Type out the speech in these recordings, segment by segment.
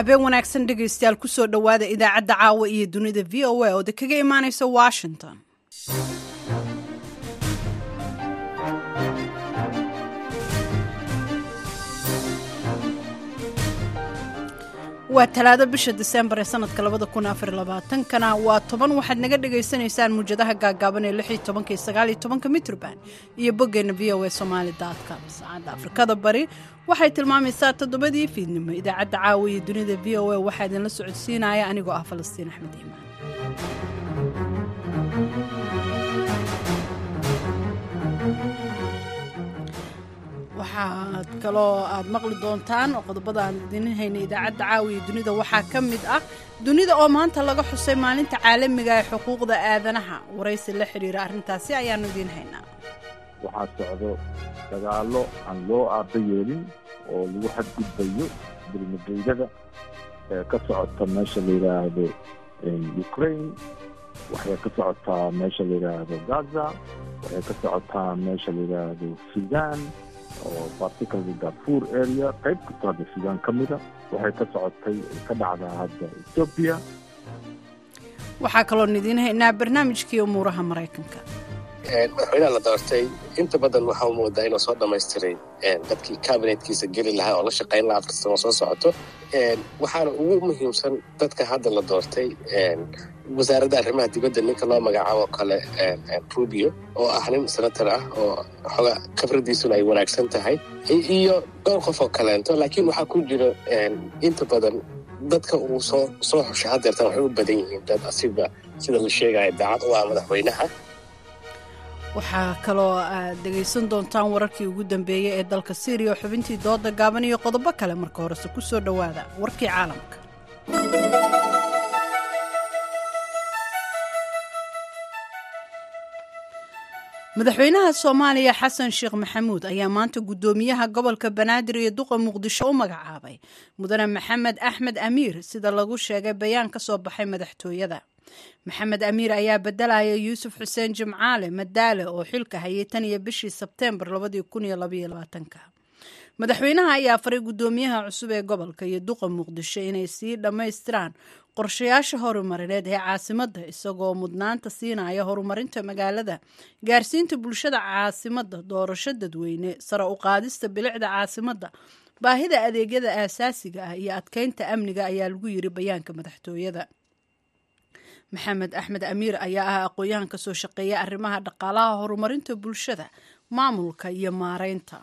habeen wanaagsan dhegaystayaal kusoo dhowaada idaacadda caawa iyo dunida v o a oo de kaga imaanaysa washington waa talaado bisha disembar ee sanadka labada kun afar labaatankana waa toban waxaad naga dhagaysanaysaan muujadaha gaagaaban ee lix iyo tobanka iyo sagaal iyo tobanka mitrban iyo boggeena v o a somaali com saacadda afrikada bari waxay tilmaamaysaa toddobadii fiidnimo idaacadda caawa iyo dunida v o a waxaa idinla socodsiinaya anigoo ah falastiin axmed iimaan waxaad kaloo aad maqli doontaan oo qodobada aan idin haynay idaacadda caawiya dunida waxaa ka mid ah dunida oo maanta laga xusay maalinta caalamiga ee xuquuqda aadanaha waraysi la xidhiira arrintaasi ayaanu idiin haynaa waxaa socdo dagaallo aan loo aaba yeelin oo lagu xadgudbayo dulmageydada ee ka socota meesha la yidhaahdo ukraine waxay ka socotaa meesha la yidhaahdo gaza waxay ka socotaa meesha la yidhaahdo sudan oo particularly darfur area qayb kastoo hadda sudan ka mida waxay ka socotay ka dhacdaa hadda ethoobia waxaa kaloon idiin haynaa barnaamijkii umuuraha maraykanka madaxweynaha la doortay inta badan waxaa u moodaa inuu soo dhammaystiray dadkii kabinetkiisa geli lahaa oo la shaqayn lahaa afar sano soo socoto waxaana ugu muhiimsan dadka hadda la doortay wasaaradda arrimaha dibadda ninka loo magacaabo kale rubio oo ah nin senator ah oo xooga khibradiisuna ay wanaagsan tahay iyo dhowr qof oo kaleento laakiin waxaa ku jira inta badan dadka uu soo soo xushay hadeertan waxay u badan yihiin dad asiga sida la sheegaya daacad u ah madaxweynaha waxaa kaloo aad dhegaysan doontaan wararkii ugu dambeeyey ee dalka syriya oo xubintii dooda gaaban iyo qodobo kale marka horese ku soo dhowaada warkii caalamka madaxweynaha soomaaliya xasan sheekh maxamuud ayaa maanta guddoomiyaha gobolka banaadir iyo duqa muqdisho u magacaabay mudane maxamed axmed amiir sida lagu sheegay bayaan ka soo baxay madaxtooyada maxamed amiir ayaa bedelaya yuusuf xuseen jimcaale madaale oo xilka hayay tan iyo bishii sebteembar madaxweynaha ayaa faray guddoomiyaha cusub ee gobolka iyo duqa muqdisho inay sii dhammaystiraan qorshayaasha horumarineed ee caasimadda isagoo mudnaanta siinaya horumarinta magaalada gaarsiinta bulshada caasimadda doorasho dadweyne sare u qaadista bilicda caasimadda baahida adeegyada aasaasiga ah iyo adkeynta amniga ayaa lagu yiri bayaanka madaxtooyada maxamed axmed amiir ayaa ah aqoon-yahan ka soo shaqeeya arrimaha dhaqaalaha horumarinta bulshada maamulka iyo maareynta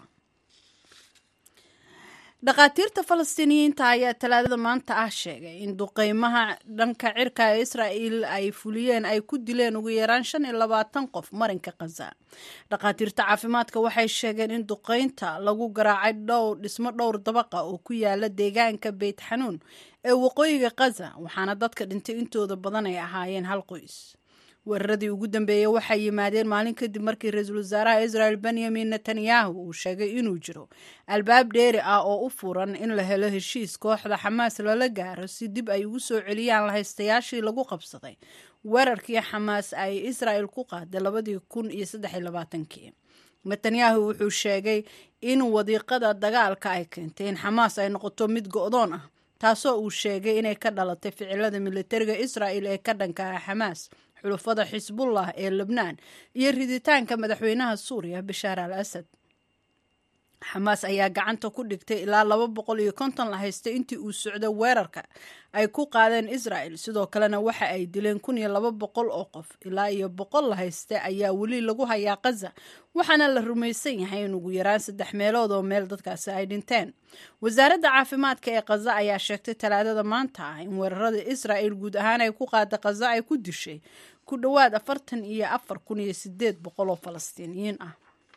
dhakhaatiirta falastiiniyiinta ayaa talaadada maanta ah sheegay in duqeymaha dhanka cirka ee israa'il ay fuliyeen ay ku dileen ugu yaraan shan iyo labaatan qof marinka khaza dhakhaatiirta caafimaadka waxay sheegeen in duqeynta lagu garaacay dhowr dhismo dhowr dabaqa oo ku yaala deegaanka beyt xanuun ee waqooyiga khaza waxaana dadka dhintay intooda badan ay ahaayeen hal qoys weeraradii ugu dambeeyey waxay yimaadeen maalin kadib markii ra-iisul wasaaraha israel benyamin netanyahu uu sheegay inuu jiro albaab dheeri ah oo u furan in la helo heshiis kooxda xamaas lala gaaro si dib ay ugu soo celiyaan lahaystayaashii lagu qabsaday weerarkii xamaas ay israel ku qaaday labadii kun iyo saddexiy labaatankii netanyahu wuxuu sheegay in wadiiqada dagaalka ay keentay in xamaas ay noqoto mid go-doon ah taasoo uu sheegay inay ka dhalatay ficilada militariga israel ee ka dhanka ah xamaas xulufada xisbullah ee lebnaan iyo riditaanka madaxweynaha suuriya bashaar al asad xamaas ayaa gacanta ku dhigtay ilaa laba boqol iyo konton la haystay intii uu socdo weerarka ay ku qaadeen israel sidoo kalena waxa ay dileen kun iyo laba boqol oo qof ilaa iyo boqol la haysta ayaa weli lagu hayaa khaza waxaana la rumaysan yahay in ugu yaraan saddex meelood oo meel dadkaasi ay dhinteen wasaaradda caafimaadka ee khaza ayaa sheegtay talaadada maanta ah in weerarada israel guud ahaan ay ku qaada khaza ay ku dishay ku dhowaad afartan iyo afar kun iyo sideed boqol oo falastiiniyiin ah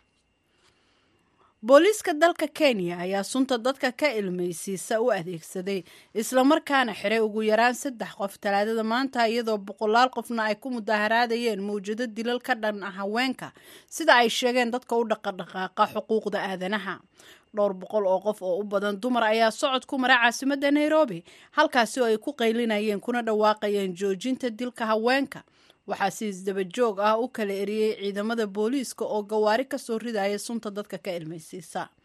booliiska dalka kenya ayaa sunta dadka ka ilmaysiisa u adeegsaday islamarkaana xiray ugu yaraan saddex qof talaadada maanta iyadoo boqolaal qofna ay ku mudaaharaadayeen mawjado dilal ka dhan ah haweenka sida ay sheegeen dadka u dhaqadhaqaaqa xuquuqda aadanaha dhowr boqol oo qof oo u badan dumar ayaa socod ku mara caasimadda nairobi halkaasi oo ay ku qaylinayeen kuna dhawaaqayeen joojinta dilka haweenka waxaa si isdaba joog ah u kala eriyey ciidamada booliiska oo gawaari kasoo ridaya sunta dadka ka ilmaysiisa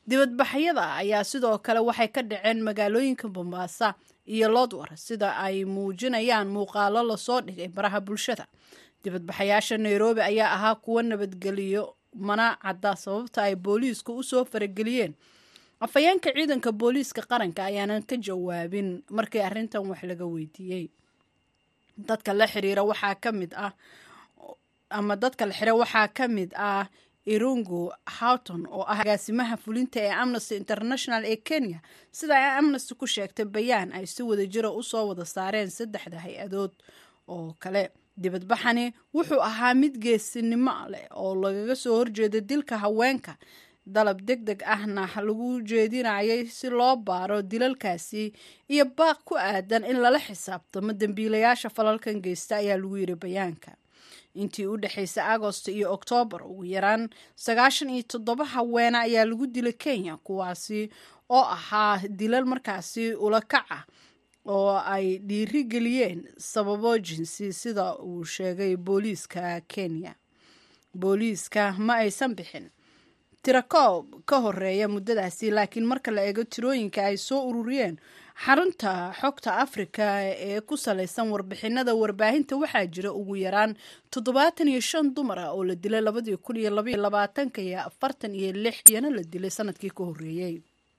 dibadbaxyada ayaa sidoo kale waxay ka dhaceen magaalooyinka bombaasa iyo lodwar sida ay muujinayaan muuqaalo lasoo dhigay baraha bulshada dibadbaxayaasha nairobi ayaa ahaa kuwo nabadgeliyo mana cadda sababta ay booliisku usoo farageliyeen afhayeenka ciidanka booliiska qaranka ayaanan ka jawaabin markii arrintan wax laga weydiiyey dadka la xiriira waxaa ka mid ah ama dadka la xira waxaa ka mid ah irungu houghton oo ah agaasimaha fulinta ee amnesty international ee kenya sida ay amnesty ku sheegtay bayaan ay si wada jira usoo wada saareen saddexda hay-adood oo kale dibadbaxani wuxuu ahaa mid geesinimo leh oo lagaga soo horjeeda dilka haweenka dalab deg deg ahna lagu jeedinayay si loo baaro dilalkaasi iyo baaq ku aadan in lala xisaabtamo dembiilayaasha falalkan geysta ayaa lagu yiri bayaanka intii u dhexaysay agosto iyo oktoobar ugu yaraan sagaashan iyo toddoba haweene ayaa lagu dilay kenya kuwaasi oo ahaa dilal markaasi ula kac ah oo ay dhiiri geliyeen sababo jinsi sida uu sheegay booliiska kenya booliiska ma aysan bixin tirakoob ka horeeya muddadaasi laakiin marka la eego tirooyinka ay soo ururiyeen xarunta xogta afrika ee ku salaysan warbixinada warbaahinta waxaa jira ugu yaraan toddobaatan iyo shan dumar ah oo la dilay labadii kun iyo labaiyo labaatanka iyo afartan iyo lix iyana la dilay sanadkii ka horreeyey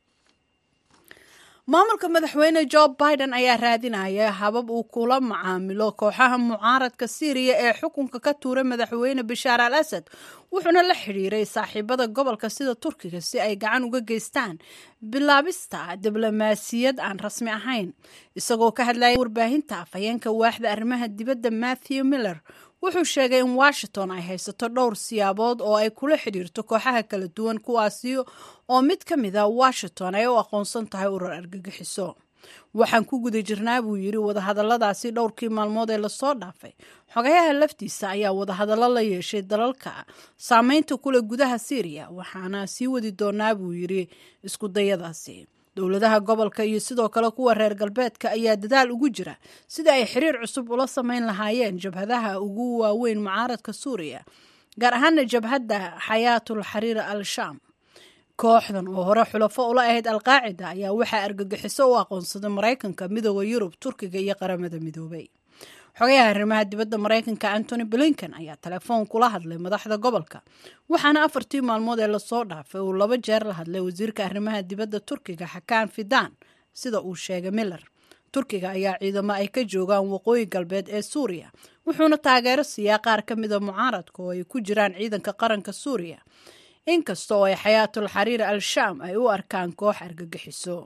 maamulka madaxweyne jo biden ayaa raadinaya habab uu kula macaamilo kooxaha mucaaradka syriya ee xukunka ka tuuray madaxweyne bashaar al asad wuxuuna la xidhiiray saaxiibada gobolka sida turkiga si ay gacan uga geystaan bilaabista diblomaasiyad aan rasmi ahayn isagoo ka hadlaya warbaahinta afhayeenka waaxda arrimaha dibadda matthew miller wuxuu sheegay in washington ay haysato dhowr siyaabood oo ay kula xidhiirto kooxaha kala duwan kuwaasi oo mid ka mid a washington ay u aqoonsan tahay urur argagixiso waxaan ku guda jirnaa buu yidhi wadahadalladaasi dhowrkii maalmood ee lasoo dhaafay xogayaha laftiisa ayaa wadahadallo la yeeshay dalalka saameynta kule gudaha syriya waxaana sii wadi doonaa buu yidhi iskudayadaasi dowladaha gobolka iyo sidoo kale kuwa reer galbeedka ayaa dadaal ugu jira sida ay xiriir cusub ula samayn lahaayeen jabhadaha ugu waaweyn mucaaradka suuriya gaar ahaana jabhadda xayaatul xariir al shaam kooxdan oo hore xulafo ula ahayd alqaacida ayaa waxaa argagixiso u aqoonsaday maraykanka midooda yurub turkiga iyo qaramada midoobay xogayaha arrimaha dibadda maraykanka antony blinken ayaa telefoon kula hadlay madaxda gobolka waxaana afartii maalmood ee lasoo dhaafay uu laba jeer la hadlay wasiirka arrimaha dibadda turkiga xakaan fidan sida uu sheegay miller turkiga ayaa ciidamo ay ka joogaan waqooyi galbeed ee suuriya wuxuuna taageero siiyaa qaar ka mida mucaaradka oo ay ku jiraan ciidanka qaranka suuriya inkasta oo ay xayaatul xariir al shaam ay u arkaan koox argagixiso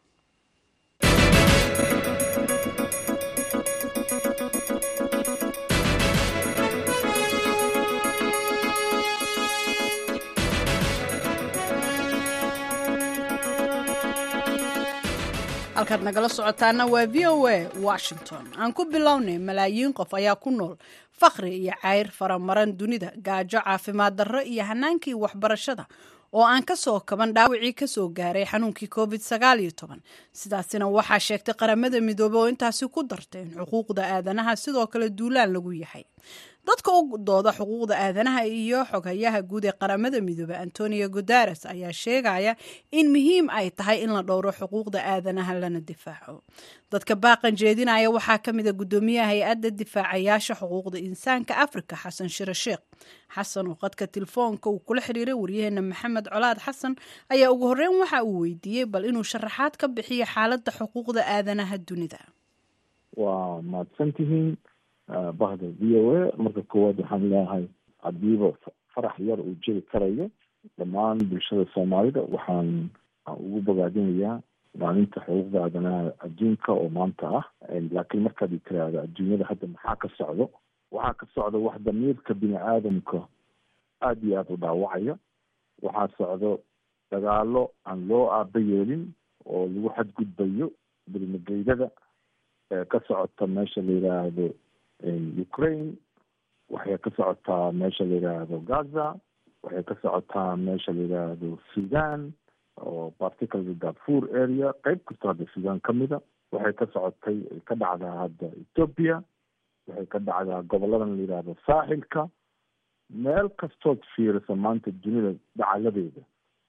halkaad nagala socotaana waa v o a washington aan ku bilownay malaayiin qof ayaa ku nool fakhri iyo cayr faramaran dunida gaajo caafimaad darro iyo hanaankii waxbarashada oo aan ka soo kaban dhaawacii kasoo gaaray xanuunkii covid sagaal iyo toban sidaasina waxaa sheegtay qaramada midoobey oo intaasi ku dartay in xuquuqda aadanaha sidoo kale duulaan lagu yahay dadka u dooda xuquuqda aadanaha iyo xoghayaha guud ee qaramada midoobey antonio guteres ayaa sheegaya in muhiim ay tahay in la dhowro xuquuqda aadanaha lana difaaco dadka baaqan jeedinaya waxaa ka mid a guddoomiyaha hay-adda difaacayaasha xuquuqda insaanka africa xasan shire sheekh xasan oo qadka telefoonka uu kula xiriiray waryaheena maxamed colaad xasan ayaa ugu horreyn waxa uu weydiiyey bal inuu sharaxaad ka bixiyo xaaladda xuquuqda aadanaha dunida waa mahadsantihiin bahda v o a marka koowaad waxaan leeyahay hadiiba farax yar uu jiri karayo dhammaan bulshada soomaalida waxaan ugu bogaadinayaa maalinta xuquuqda aadanaha adduunka oo maanta ah laakiin markaad i tiraahdo adduunyada hadda maxaa ka socdo waxaa ka socda wax damiirka bini aadamka aada iyo aada u dhaawacaya waxaa socdo dagaalo aan loo aaba yeelin oo lagu xadgudbayo bilmageydada ka socota meesha la yidhaahdo ukraine waxay ka socotaa meesha la yidhaahdo gaza waxay ka socotaa meesha la yidhaahdo sudan oo particularly darfur area qeyb kastoo hadda sudan ka mida waxay ka socotay ka dhacdaa hadda ethoopia waxay ka dhacdaa goboladan la yidhaahdo saaxilka meel kastood fiirisa maanta dunida dhacaladeeda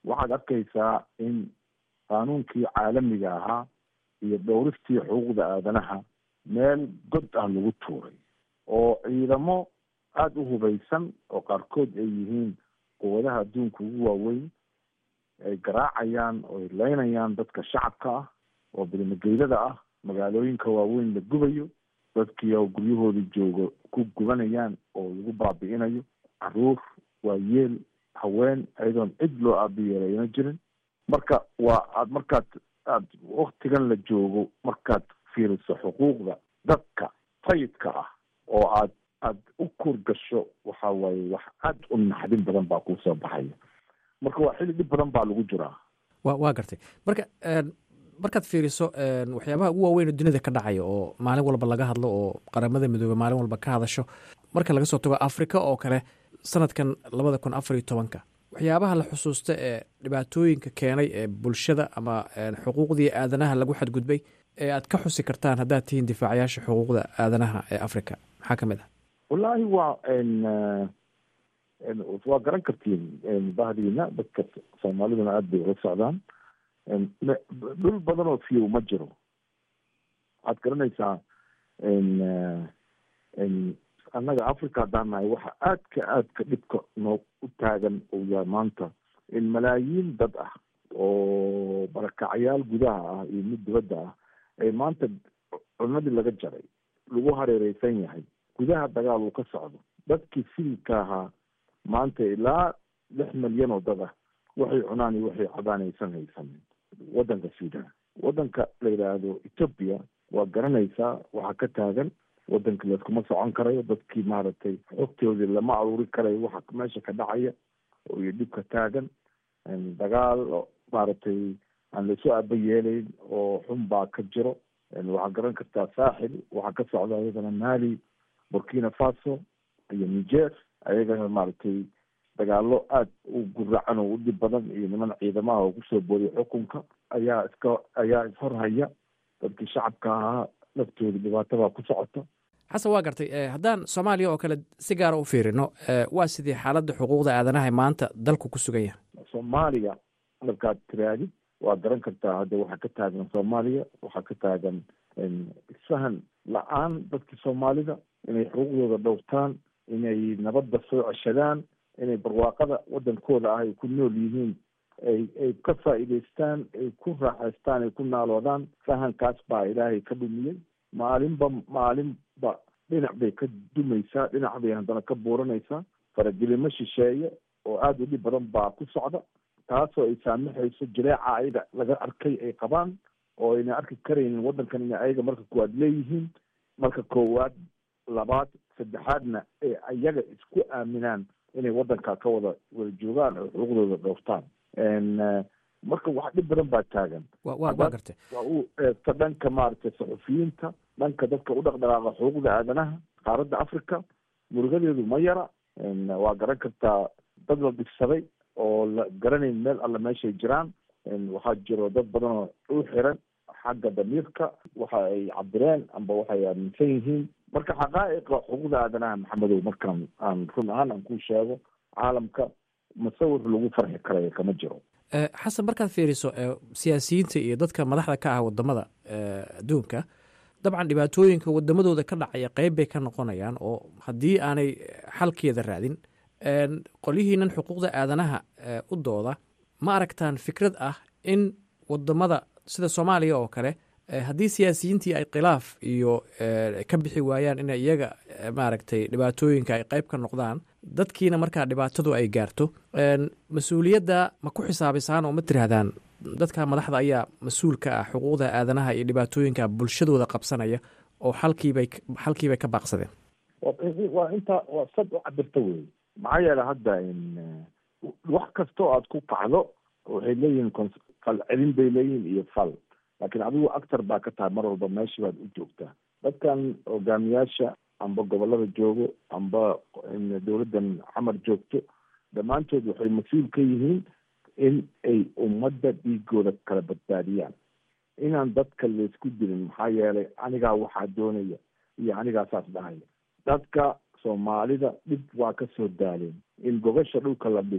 waxaad arkaysaa in qaanuunkii caalamiga ahaa iyo dhowristii xuquuqda aadanaha meel god ah lagu tuuray oo ciidamo aada u hubaysan oo qaarkood ay yihiin quwadaha adduunka ugu waaweyn ay garaacayaan oo ay leynayaan dadka shacabka ah oo bilmageydada ah magaalooyinka waaweyn la gubayo dadkii oo guryahooda jooga ku gubanayaan oo lagu baabi'inayo caruur waayeel haween ayadoon cid loo aabiyeelayna jirin marka waa aad markaad aad waktigan la joogo markaad fiiriso xuquuqda dadka sayidka ah oo aad aad u kur gasho waxa waaye wax aad u naxdin badan baa kuusoo baxaya marka waa xilli dhib badan baa lagu jiraa wa waa gartay marka markaad fiiriso waxyaabaha ugu waaweyn oo dunida ka dhacaya oo maalin walba laga hadlo oo qaramada midoobey maalin walba ka hadasho marka laga soo tago africa oo kale sanadkan labada kun afar iyo tobanka waxyaabaha la xusuusta ee dhibaatooyinka keenay ee bulshada ama xuquuqdii aadanaha lagu xadgudbay ee aad ka xusi kartaan haddaad tihiin difaacayaasha xuquuqda aadanaha ee africa maxaa ka mid ah wallaahi waa waa garan kartiin bahdiina dadka soomaaliduna aada bay ula socdaan dhul badan oo fiyow ma jiro waxaad garanaysaa annaga africa haddaan nahay waxa aadka aadka dhibka noo u taagan uu yahay maanta in malaayiin dad ah oo barakacyaal gudaha ah iyo mid dibadda ah ay maanta cunadii laga jaray lagu hareereysan yahay gudaha dagaal uu ka socdo dadkii sibilka ahaa maanta ilaa lix milyan oo dad ah waxay cunaan iyo waxay cabaan aysan haysanin waddanka sudan waddanka la yidhaahdo ethoopia waa garanaysaa waxaa ka taagan waddanka layskuma socon karayo dadkii maaragtay xogtoodii lama aruuri karayo waxa meesha ka dhacaya iyo dhibka taagan dagaal maaragtay aan laysu aaba yeelayn oo xun baa ka jiro waxaa garan kartaa saaxil waxaa ka socda iyadana mali burkina faso iyo niger ayagana maaragtay dagaalo aada u guracan oo u dhib badan iyo niman ciidamaha oo kusoo boodiya xukunka ayaa iska ayaa ishorhaya dadkii shacabka ahaa laftooda dhibaatabaa ku socota xasan waa gartay haddaan soomaaliya oo kale si gaara u fiirino waa sidii xaaladda xuquuqda aadanaha maanta dalku ku sugan yahay soomaaliya markaad tiraadid waa garan kartaa hadda waxaa ka taagan soomaaliya waxaa ka taagan isfahan la-aan dadkii soomaalida inay xuquuqdooda dhowrtaan inay nabadda soo ceshadaan inay barwaaqada waddankooda ah ay ku nool yihiin ay ay ka faa'iidaystaan ay ku raaxaystaan ay ku naaloodaan fahankaas baa ilaahay ka dhumiyey maalinba maalinba dhinac bay ka dumaysaa dhinac bay haddana ka buuranaysaa faragelimo shisheeye oo aada u dhib badan baa ku socda taasoo ay saamixayso jileeca ayaga laga arkay ay qabaan oo ayna arki karaynin waddankan inay ayaga marka koowaad leeyihiin marka koowaad labaad saddexaadna ee ayaga isku aaminaan inay waddanka ka wada wada joogaan oo xuquuqdooda dhowrtaan marka wax dhib badan baa taagan wa gartay waa u eegta dhanka maaragtay saxufiyiinta dhanka dadka u dhaqdhaqaaqa xuquuqda aadanaha qaaradda africa murugadeedu ma yara waa garan kartaa dad la dhigsaday oo la garanayn meel alla meeshay jiraan waxaa jiro dad badan oo u xiran xagga damiirka waxa ay cabireen amba waxay aaminsan yihiin marka xaqaa'iqa xuquuqda aadanaha maxamedow markaan aan run ahaan aan ku sheego caalamka musawir lagu farxi karayo kama jiro xasan markaad fiiriso siyaasiyiinta iyo dadka madaxda ka ah wadamada adduunka dabcan dhibaatooyinka wadamadooda ka dhacaya qeyb bay ka noqonayaan oo haddii aanay xalkeeda raadin qolyihiinan xuquuqda aadanaha u dooda ma aragtaan fikrad ah in wadamada sida soomaaliya oo kale haddii siyaasiyiintii ay khilaaf iyo ka bixi waayaan in iyaga maaragtay dhibaatooyinka ay qeyb ka noqdaan dadkiina markaa dhibaatadu ay gaarto mas-uuliyadda ma ku xisaabisaan oo ma tirahdaan dadka madaxda ayaa mas-uul ka ah xuquuqda aadanaha iyo dhibaatooyinka bulshadooda qabsanaya oo xalkiibay xalkiibay ka baaqsadeen waa intaa waa sad u cabirta wey maxaa yeele hadda wax kastoo aad ku kacdo waxay leeyihiin fal celin bay leeyihiin iyo fal laakiin adigu actor baa ka tahay mar walba meesha baad u joogtaa dadkan hogaamiyaasha amba gobolada joogo amba dowladdan xamar joogto dhammaantood waxay mas-uul ka yihiin in ay ummadda dhiigooda kala badbaadiyaan inaan dadka laysku dilin maxaa yeelay anigaa waxaa doonaya iyo anigaa saas dhahaya dadka soomaalida dhib waa ka soo daaleen in gogasha dhulka la dhigo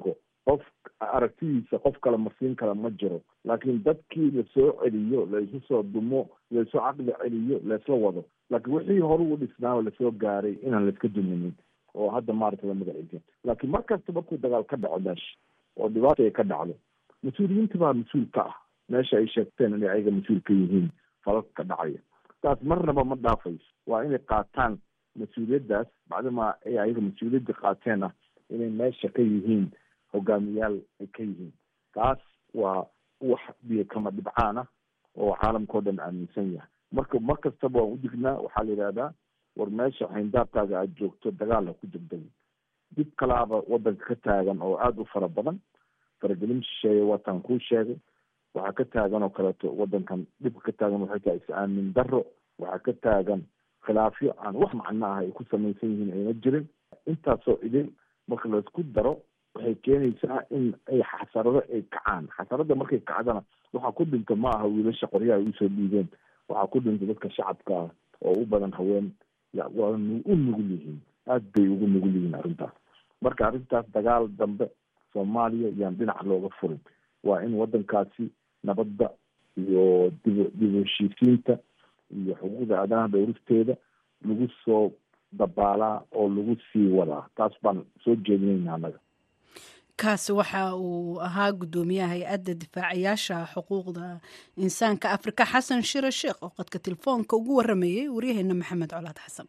qof aragtidiisa qof kale marsiin kale ma jiro laakiin dadkii lasoo celiyo laisu soo dumo laisoo caqli celiyo laisla wado laakiin wixii hore u dhisnaa lasoo gaaray inaan laiska duminin oo hadda maarata la magaciisa laakiin mar kasta markuu dagaal ka dhaco meesha oo dhibaata ay ka dhacdo mas-uuliyiinta baa mas-uul ka ah meesha ay sheegteen inay ayaga mas-uul ka yihiin falalka ka dhacaya taas marnaba ma dhaafayso waa inay qaataan mas-uuliyaddaas bacdama ay ayaga mas-uuliyadda qaateen ah inay meesha ka yihiin hogaamiyaal ay ka yihiin taas waa wax biyo kama dhibcaan ah oo caalamkao dhan aaminsan yahay marka mar kastaba waan udignaa waxaa la yidhahdaa war meesha xayndaabkaaga aada joogto dagaal ha ku degdegin dib kalaaba wadanka ka taagan oo aada u fara badan faragelin shisheeye waataan kuu sheegay waxaa ka taagan oo kaleeto wadankan dhibka ka taagan waxay tahay is-aamin darro waxaa ka taagan khilaafyo aan wax macno ah ay ku samaysan yihiin ayna jirin intaasoo idin marka laisku daro waxay keenaysaa in ay xasarado ay kacaan xasarada markay kacdana waxaa ku dhinta ma aha wiilasha qoryaha ay usoo dhiibeen waxaa ku dhinta dadka shacabka ah oo u badan haween waa u nugul yihiin aad bay ugu nugul yihiin arrintaas marka arrintaas dagaal dambe soomaaliya yaan dhinac looga furin waa in wadankaasi nabadda iyo dib dib heshiisiinta iyo xuquuqda aadanaha dhowristeeda lagu soo dabaalaa oo lagu sii wadaa taas baan soo jeedinayna annaga kaasi waxa uu ahaa guddoomiyaha hay-adda difaacayaasha xuquuqda insaanka afrika xasan shire sheekh oo qadka telefoonka ugu waramayay waryaheena maxamed colaad xasan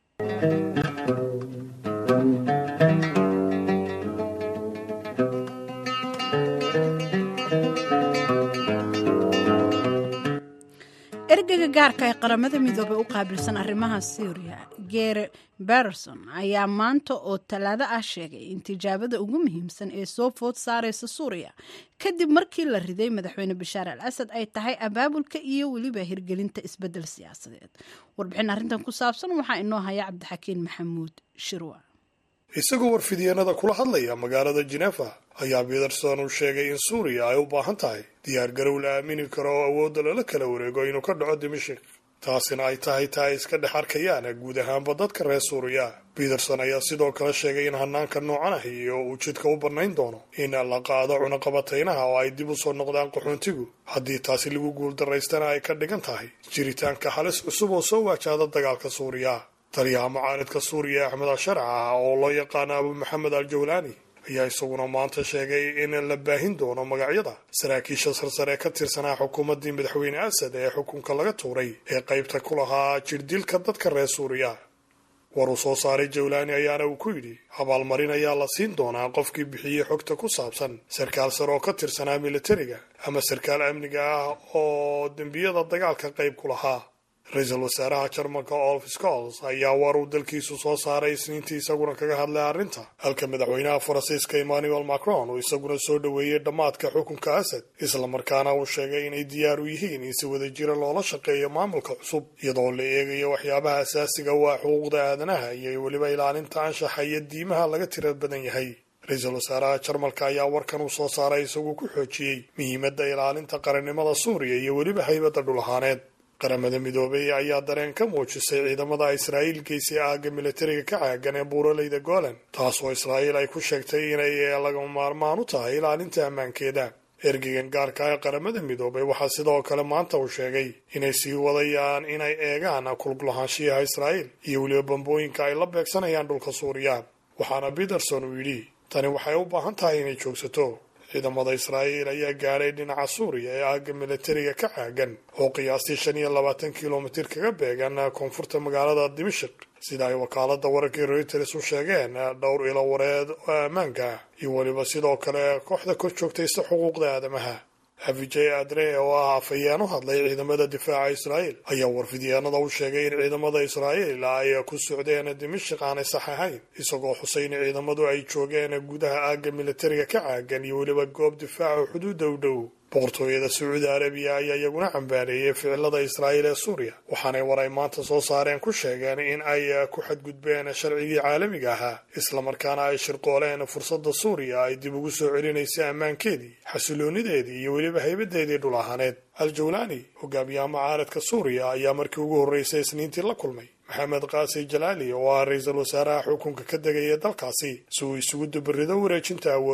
ergeyga gaarka ee qaramada midoobey u qaabilsan arrimaha syriya gere berson ayaa maanta oo talaado ah sheegay in tijaabada ugu muhiimsan ee soo food saareysa suuriya kadib markii la riday madaxweyne bashaar al asad ay tahay abaabulka iyo weliba hirgelinta isbedel siyaasadeed warbixin arrintan ku saabsan waxaa inoo haya cabdixakiin maxamuud shirwa isagoo warfidyeennada kula hadlaya magaalada jenefa ayaa peterson uu sheegay in suuriya ay u baahan tahay diyaargarow la aamini karo oo awoodda lala kala wareego inuu ka dhaco dimashik taasina ay tahay taa ay iska dhex arkayaan guud ahaanba dadka reer suuriya peterson ayaa sidoo kale sheegay in hanaanka noocan ah iyo uu jidka u bannayn doono in la qaado cunaqabataynaha oo ay dib u soo noqdaan qaxoontigu haddii taasi lagu guuldaraystana ay ka dhigan tahay jiritaanka halis cusub oo soo waajahda dagaalka suuriya taliyaha mucaaridka suuriya axmed al-sharca ah oo loo yaqaano abu maxamed al jawlaani ayaa isaguna maanta sheegay in la baahin doono magacyada saraakiisha sarsare ka tirsanaa xukuumaddii madaxweyne asad ee xukunka laga tuuray ee qaybta ku lahaa jirdilka dadka reer suuriya war uu soo saaray jawlaani ayaana uu ku yidhi abaalmarin ayaa la siin doonaa qofkii bixiyey xogta ku saabsan sarkaal sare oo ka tirsanaa militariga ama sarkaal amniga ah oo dembiyada dagaalka qayb ku lahaa ra-iisul wasaaraha jarmalka olf scols ayaa war uu dalkiisu soo saaray isniintii isaguna kaga hadlay arrinta halka madaxweynaha faransiiska emmanuel macron uu isaguna soo dhoweeyey dhammaadka xukunka asad islamarkaana uu sheegay inay diyaar u yihiin in si wadajira loola shaqeeyo maamulka cusub iyadoo la eegayo waxyaabaha asaasiga waa xuquuqda aadanaha iyo weliba ilaalinta anshaxa iyo diimaha laga tira badan yahay ra-iisul wasaaraha jarmalka ayaa warkan uu soo saaray isagoo ku xoojiyey muhiimadda ilaalinta qarannimada suuriya iyo weliba haybadda dhul ahaaneed qaramada midoobey ayaa dareen ka muujisay ciidamada israa'iil geysay aagga militariga ka caagan ee buuraleyda golan taasoo israa'iil ay ku sheegtay inay lagama maarmaan u tahay ilaalinta ammaankeeda ergeygan gaarka ee qaramada midoobey waxaa sidoo kale maanta uu sheegay inay sii wadayaan inay eegaan kulgulahaanshiyaha israa'iil iyo weliba bambooyinka ay la beegsanayaan dhulka suuriya waxaana peterson uu yidhi tani waxay u baahan tahay inay joogsato ciidamada israa'iil ayaa gaadhay dhinaca suuriya ee aagga militariga ka caagan oo qiyaastii shan iyo labaatan kilomitir kaga beegan koonfurta magaalada dimashik sida ay wakaalada wararkii reuters u sheegeen dhowr ilo wareed oo ammaanka iyo weliba sidoo kale kooxda kor joogtaysta xuquuqda aadamaha avijay adre oo ah afhayeen u hadlay ciidamada difaaca israa'iil ayaa warfidyaanada u sheegay in ciidamada israa'iil ay ku socdeen dimashik aanay sax ahayn isagoo xusay in ciidamadu ay joogeen gudaha aagga militariga ka caagan iyo weliba goob difaaca xuduudda u dhow boqortooyada sacuudi arabiya ayaa iyaguna cambaareeyey ficilada israa'iil ee suuriya waxaanay war ay maanta soo saareen ku sheegeen in ay ku xadgudbeen sharcigii caalamiga ahaa islamarkaana ay shirqooleen fursadda suuriya ay dib ugu soo celinaysa ammaankeedii xasiloonideedii iyo weliba haybadeedii dhul ahaaneed al-jawlaani hogaamiyaha mucaaradka suuriya ayaa markii ugu horreysay isniintii la kulmay maxamed kaasi jalaali oo ah ra-iisul wasaaraha xukunka ka degaya dalkaasi si uu isugu dubarido wareejinta awoodda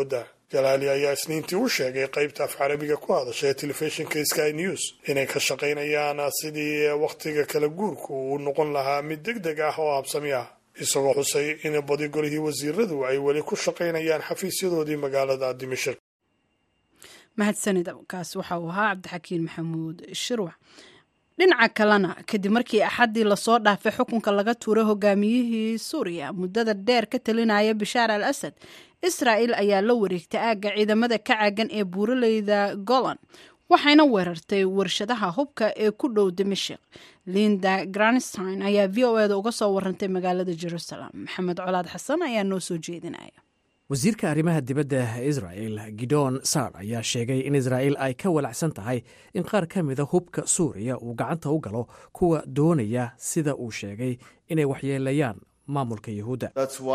jalaali ayaa isniintii u sheegay qaybta af carabiga ku hadasha ee telefishinka sky news inay ka shaqaynayaan sidii wakhtiga kala guurku uu noqon lahaa mid deg deg ah oo habsami ah isagoo xusay in badi golihii wasiiradu ay weli ku shaqaynayaan xafiisyadoodii magaalada dimashik mahadsanid kaas waxa uu ahaa cabdixakiin maxamuud shirwac dhinaca kalena kadib markii axaddii lasoo dhaafay xukunka laga tuuray hogaamiyihii suuriya muddada dheer ka talinaya bashaar al asad israa'il ayaa la wareegtay aagga ciidamada ka caagan ee buuraleyda golan waxayna weerartay warshadaha hubka ee ku dhow dimashik linda granstein ayaa v o eda uga soo warantay magaalada jerusalem maxamed colaad xasan ayaa noo soo jeedinaya wasiirka arrimaha dibadda israa'el gidon sar ayaa sheegay in israa'il ay ka walacsan tahay in qaar ka mida hubka suuriya uu gacanta u galo kuwa doonaya sida uu sheegay inay waxyeelayaan maamulka yuhuudda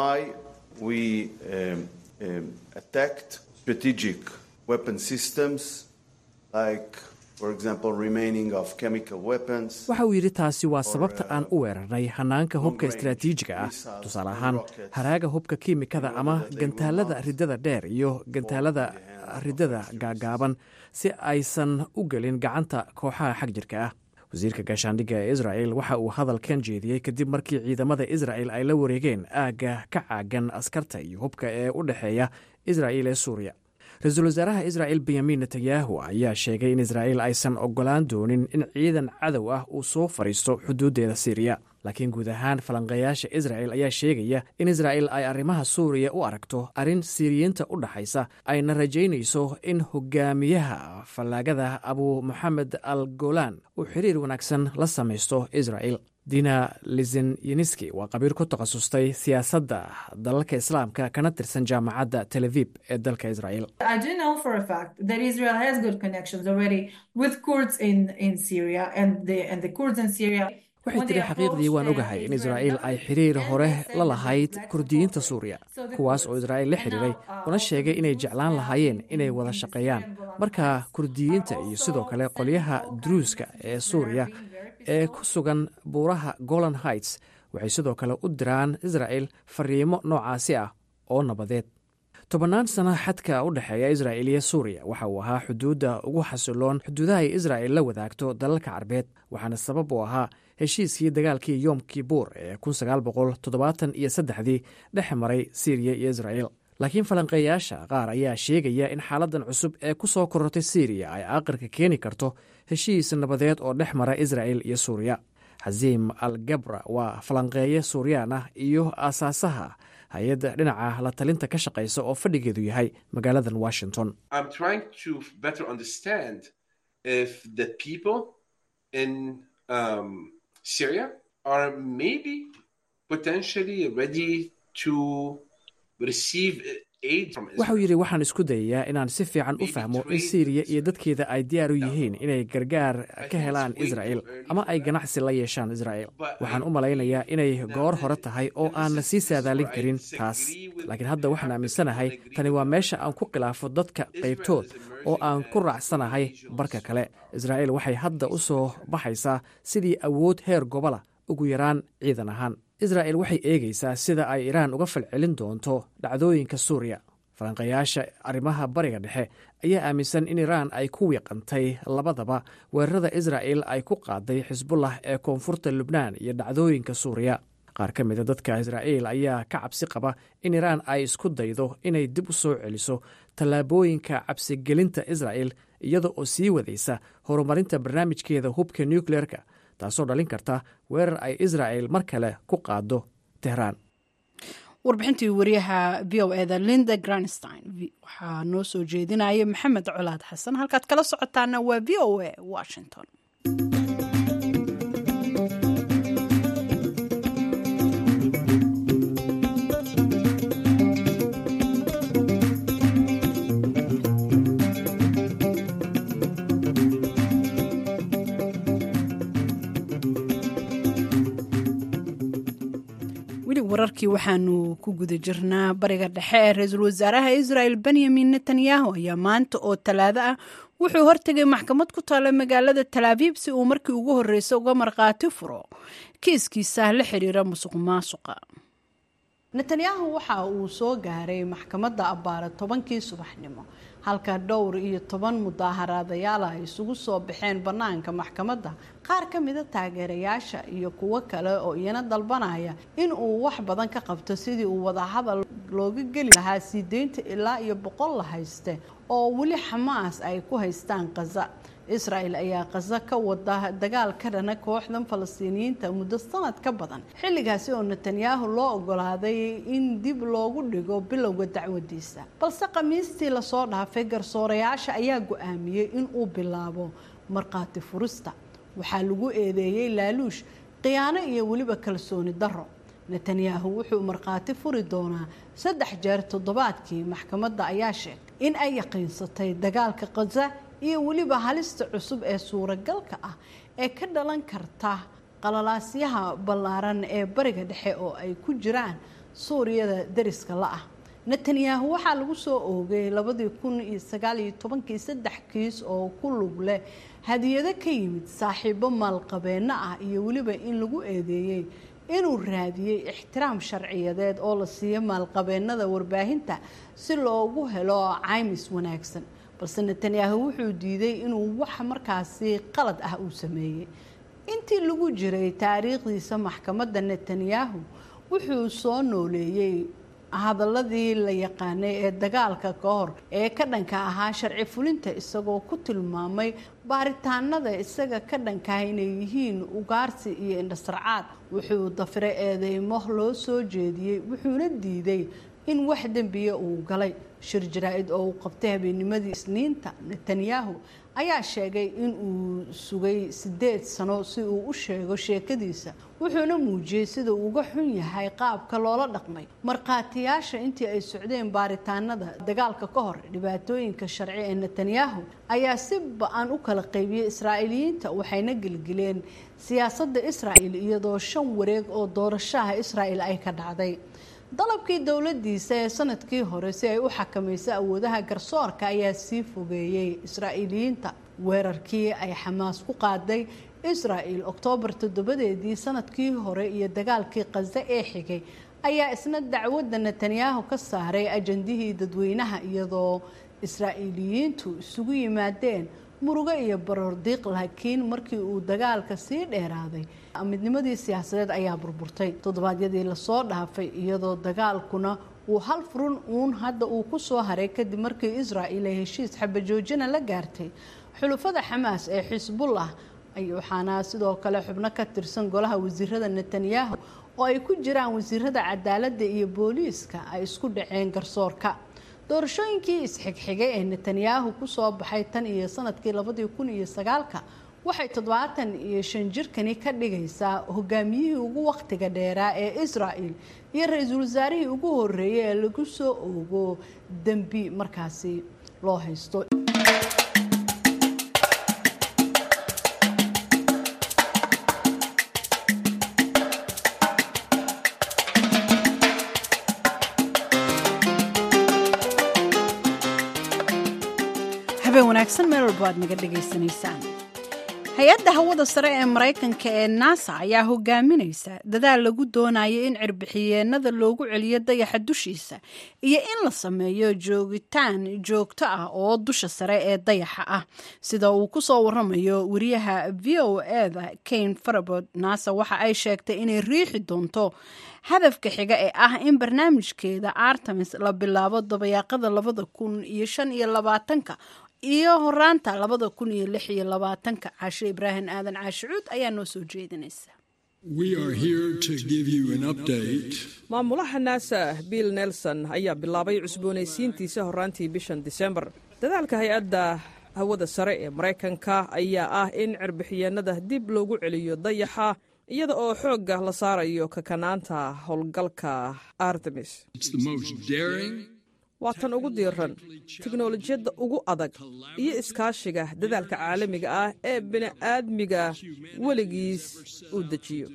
waxa uu yidhi taasi waa sababta aan u weerarnay hanaanka hubka istaraatiijiga ah tusaale ahaan haraaga hubka kiimikada ama gantaalada riddada dheer iyo gantaalada riddada gaagaaban si aysan u gelin gacanta kooxaha xag jirka ah wasiirka gaashaandhigga ee israa'el waxa uu hadalkan jeediyey kadib markii ciidamada isra'el ay la wareegeen aagga ka caagan askarta iyo hubka ee u dhexeeya israa'il ee suuriya ra-iisul wasaaraha israa'el benyamin netanyahu ayaa sheegay in israa'il aysan ogolaan doonin in ciidan cadow ah uu soo fadhiisto xuduuddeeda siiriya laakiin guud ahaan falanqeeyaasha isra'el ayaa sheegaya in israa'il ay arrimaha suuriya u aragto arrin siiriyiinta u dhaxaysa ayna rajaynayso in hogaamiyaha fallaagada abu moxamed al golan uu xiriir wanaagsan la samaysto israa'il dina lizenyeniski waa qabiir ku takhasustay siyaasadda dalalka islaamka kana tirsan jaamacadda tel avib ee dalka israel waxay tiri xaqiiqdii waan ogahay in israa'iil ay xiriir hore la lahayd kurdiyiinta suuriya kuwaas oo israa'iil la xiriiray una sheegay inay jeclaan lahaayeen inay wada shaqeeyaan marka kurdiyiinta iyo sidoo kale qolyaha druuska ee suuriya ee ku sugan buuraha golan heights waxay sidoo kale u diraan israa'el fariimo noocaasi ah oo nabadeed tobannaan sano xadka u dhexeeya israa'il iyo suuriya waxa uu ahaa xuduudda ugu xasiloon xuduudaha ay israa'il la wadaagto dalalka carbeed waxaana sabab u ahaa heshiiskii dagaalkii yom kibuur ee iyo saddexdii dhex maray siiriya iyo israa'il laakiin falanqeeyaasha qaar ayaa sheegaya in xaaladdan cusub ee ku soo korortay siiriya ay aaqirka keeni karto heshiis nabadeed oo dhex mara israa'il iyo suuriya xasiim al gabra waa falanqeeye suuriyaan ah iyo aasaasaha hay-adda dhinaca la talinta ka shaqaysa oo fadhigeedu yahay magaaladan washington waxauu yidhi waxaan isku dayayaa inaan si fiican u fahmo in siiriya iyo dadkeeda ay diyaar u yihiin inay gargaar ka helaan israa'il ama ay ganacsi la yeeshaan israa'il waxaan u malaynayaa inay goor hore tahay oo aan la sii saadaalin karin taas laakiin hadda waxaan aaminsanahay tani waa meesha aan ku khilaafo dadka qaybtood oo aan ku raacsanahay barka kale israa'il waxay hadda u soo baxaysaa sidii awood heer gobola ugu yaraan ciidan ahaan israa'il waxay eegaysaa sida ay iraan uga falcelin doonto dhacdooyinka suuriya falanqayaasha arrimaha bariga dhexe ayaa aaminsan in iraan ay ku wiiqantay labadaba weerarada israa'il ay ku qaaday xisbullah ee koonfurta lubnaan iyo dhacdooyinka suuriya qaar ka mida dadka israa'iil ayaa ka cabsi qaba in iraan ay isku daydo inay dib u soo celiso tallaabooyinka cabsigelinta israa'il iyada oo sii wadaysa horumarinta barnaamijkeeda hubka nukleerka taasoo dhalin karta weerar ay israa'il mar kale ku qaado tehraan warbixintii wariyaha v o eda linda granstein waxaa noo soo jeedinaya maxamed colaad xasan halkaad kala socotaana waa v o a washington wararkii waxaanu ku guda jirnaa bariga dhexe ee ra-iisul wasaaraha israel benyamin netanyahu ayaa maanta oo talaado ah wuxuu hortegay maxkamad ku taala magaalada talaabiib si uu markii ugu horreysa uga markhaati furo kiiskiisa la xiriira musuq maasuqa netanyahu waxa uu soo gaaray maxkamadda abbaare tobankii subaxnimo halka dhowr iyo toban mudaaharaadayaal ay isugu soo baxeen bannaanka maxkamadda qaar ka mida taageerayaasha iyo kuwo kale oo iyana dalbanaya in uu wax badan ka qabto sidii uu wadahadal looga geli lahaa sii deynta ilaa iyo boqol la hayste oo weli xamaas ay ku haystaan khaza israel ayaa khaza ka wada dagaal ka dhana kooxdan falastiiniyiinta muddo sanad ka badan xilligaasi oo netanyahu loo ogolaaday in dib loogu dhigo bilowga dacwadiisa balse khamiistii lasoo dhaafay garsoorayaasha ayaa go-aamiyey in uu bilaabo markhaati furista waxaa lagu eedeeyey laaluush khiyaano iyo weliba kalsooni darro netanyahu wuxuu markhaati furi doonaa saddex jeer toddobaadkii maxkamadda ayaa sheegtay in ay yaqiinsatay dagaalka khaza iyo weliba halista cusub ee suuragalka ah ee ka dhalan karta qalalaasyaha ballaaran ee bariga dhexe oo ay ku jiraan suuriyada dariska la ah netanyahu waxaa lagu soo oogay labadii kun iyo sagaal iyo tobankii saddex kiis oo ku lug leh hadiyado ka yimid saaxiibo maalqabeenno ah iyo weliba in lagu eedeeyey inuu raadiyey ixtiraam sharciyadeed oo la siiyo maalqabeennada warbaahinta si loogu helo caymis wanaagsan balse netanyahu wuxuu diiday inuu wax markaasi qalad ah uu sameeyey intii lagu jiray taariikhdiisa maxkamadda netanyahu wuxuu soo nooleeyey hadaladii la yaqaanay ee dagaalka ka hor ee ka dhanka ahaa sharci fulinta isagoo ku tilmaamay baaritaanada isaga ka dhankaah inay yihiin ugaarsi iyo indhasarcaad wuxuu dafiray eedeymo loo soo jeediyey wuxuuna diiday in wax dembiya uu galay shir jaraa-id oo uu qabtay habeennimadii isniinta netanyahu ayaa sheegay in uu sugay sideed sano si uu u sheego sheekadiisa wuxuuna muujiyey sida uu uga xun yahay qaabka loola dhaqmay markhaatiyaasha intii ay socdeen baaritaanada dagaalka ka hor dhibaatooyinka sharci ee netanyahu ayaa si ba-an u kala qaybiyey israa'iiliyiinta waxayna gelgeleen siyaasadda israa'il iyadoo shan wareeg oo doorashaha israa'il ay ka dhacday dalabkii dowladiisa ee sanadkii hore si ay u xakamayso awoodaha garsoorka ayaa sii fogeeyey israa'iiliyiinta weerarkii ay xamaas ku qaaday israa'il oktoobar toddobadeedii sanadkii hore iyo dagaalkii khaza ee xigay ayaa isna dacwadda netanyahu ka saaray ajandihii dadweynaha iyadoo israa'iiliyiintu isugu yimaadeen murugo iyo baroordiiq laakiin markii uu dagaalka sii dheeraaday midnimadii siyaasadeed ayaa burburtay toddobaadyadii lasoo dhaafay iyadoo dagaalkuna uu hal furun uun hadda uu ku soo haray kadib markii israa'il ay heshiis xabajoojina la gaartay xulufada xamaas ee xisbullah waxaana sidoo kale xubno ka tirsan golaha wasiirada netanyahu oo ay ku jiraan wasiirada cadaaladda iyo booliiska ay isku dhaceen garsoorka doorashooyinkii isxigxigay ee netanyahu kusoo baxay tan iyo sanadkii labadii kun iyo sagaalka waxay toddobaatan iyo shan jirkani ka dhigaysaa hogaamiyihii ugu wakhtiga dheeraa ee israa'il iyo ra-iisul wasaarihii ugu horeeyay ee lagu soo oogo dembi markaasi loo haysto habeen wanaagsan meel walba aad naga dhegaysanaysaan hay-adda hawada sare ee maraykanka ee nasa ayaa hogaaminaysa dadaal lagu doonayo in cirbixiyeenada loogu celiyo dayaxa dushiisa iyo in la sameeyo joogitaan joogto ah oo dusha sare ee dayaxa ah sida uu kusoo waramayo wariyaha v o eda kane farabod nasa waxa ay sheegtay inay riixi doonto hadafka xiga ee ah in barnaamijkeeda artemis la bilaabo dabayaaqada labada kun iyo shan iyo labaatanka iyo horaanta labada kun iyo lix iyo labaatanka caashe ibraahim aadan caashicuud ayaa noo soo jeedinaysa maamulaha naasa bill nelson ayaa bilaabay cusboonaysiintiisa horaantii bishan disembar dadaalka hay-adda hawada sare ee maraykanka ayaa ah in cirbixiyeenada dib loogu celiyo dayaxa iyada oo xoogga la saarayo kakanaanta howlgalka artemis waa tan ugu diiran teknolojiyadda ugu adag iyo iskaashiga dadaalka caalamiga ah ee bini'aadmiga weligiis uu dejiyo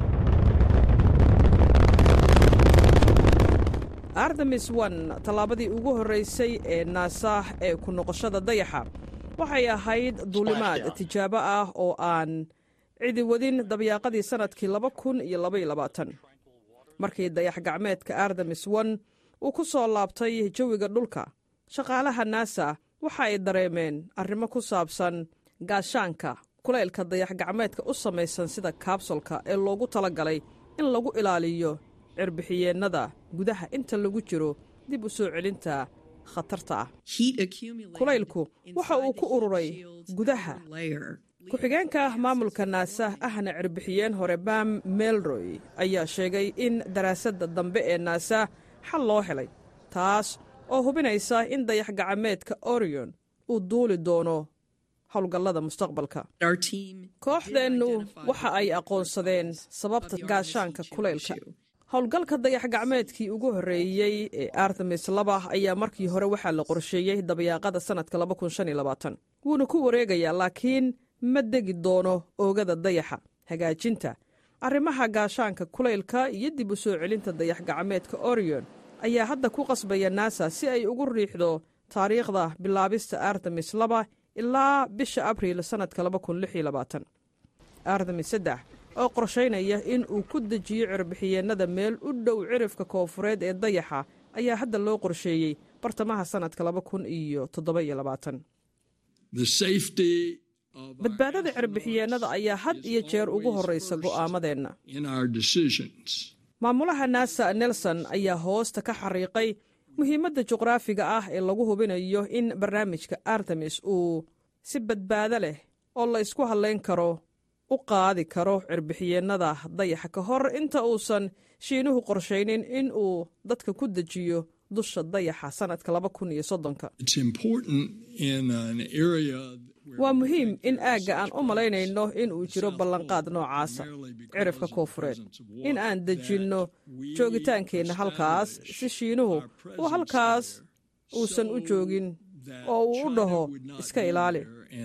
artemis on tallaabadii ugu horraysay ee naasa ee ku noqoshada dayaxa waxay ahayd duulimaad tijaabo ah oo aan cidi wadin dabyaaqadii sannadkii laba kun iyo labaiyo labaatan markii dayax gacmeedka artemis one uu ku soo laabtay jawiga dhulka shaqaalaha naasa waxa ay dareemeen arrimo ku saabsan gaashaanka kulaylka dayax gacmeedka u samaysan sida kaabsolka ee loogu tala galay in lagu ilaaliyo cirbixiyeennada gudaha inta lagu jiro dib u soo celinta khatarta ah kulaylku waxa uu ku ururay gudaha ku-xigeenka maamulka naasa ahna cirbixiyeen hore bam melroy ayaa sheegay in daraasadda dambe ee naasa xal loo helay taas oo hubinaysa in dayax gacmeedka orion uu duuli doono howlgallada mustaqbalka kooxdeennu waxa ay aqoonsadeen sababta gaashaanka kulaylka howlgalka dayax gacmeedkii ugu horreeyey ee artemis laba ayaa markii hore waxaa la qorsheeyey dabayaaqada sannadka wuuna ku wareegayaa laakiin ma degi doono oogada dayaxa hagaajinta arrimaha gaashaanka kulaylka iyo dib u soo celinta dayax gacmeedka orion ayaa hadda ku qasbaya naasa si ay ugu riixdo taariikhda bilaabista artemis laba ilaa bisha abriil sannadka artemis saddex oo qorshaynaya in uu ku dejiyo cirbixiyeennada meel u dhow cirifka koofureed ee dayaxa ayaa hadda loo qorsheeyey bartamaha sannadka badbaadada cirbixiyeennada ayaa had iyo jeer ugu horraysa go'aamadeenna maamulaha naasa nelson ayaa hoosta ka xariiqay muhiimadda juqraafiga ah ee lagu hubinayo in barnaamijka artemis uu si badbaado leh oo la ysku hadlayn karo u qaadi karo cirbixiyeennada dayaxa ka hor inta uusan shiinuhu qorshaynin in uu dadka ku dejiyo dusha dayaxa sannadka waa muhiim in aagga aan u malaynayno in uu jiro ballanqaad noocaasa cirifka koofureed in aan dejinno joogitaankeenna halkaas si shiinuhu uu halkaas uusan u joogin oo uu u dhaho iska ilaali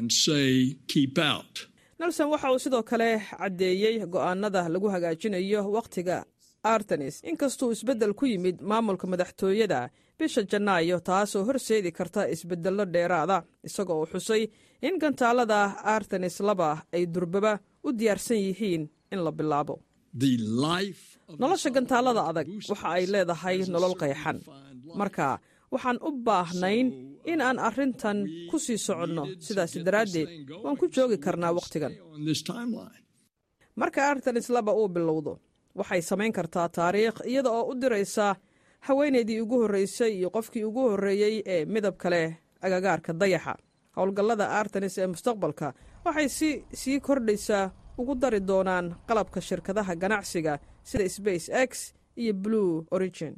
nelson waxa uu sidoo kale caddeeyey go'aanada lagu hagaajinayo wakhtiga artenis inkastuu isbeddel ku yimid maamulka madaxtooyada bisha janaayo taasoo horseedi karta isbeddello dheeraada isagoo uu xusay in gantaalada artenis laba ay durbaba u diyaarsan yihiin in la bilaabo nolosha gantaalada adag waxa ay leedahay nolol qayxan marka waxaan u baahnayn in aan arrintan ku sii soconno sidaas daraaddeed waan ku joogi karnaa wakhtigan marka artenis laba uu bilowdo waxay samayn kartaa taariikh iyada oo u diraysa haweenaydii ugu horreysay iyo qofkii ugu horreeyey ee midabka leh agagaarka dayaxa howlgallada artenis ee mustaqbalka waxay si sii kordhaysaa ugu dari doonaan qalabka shirkadaha ganacsiga sida space x iyo blue origin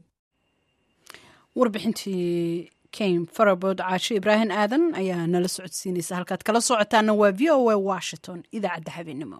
warbixintii kaim farabood caasho ibraahim aadan ayaa nala socodsiinaysa halkaad kala socotaana waa v o a washington idaacadda habeenimo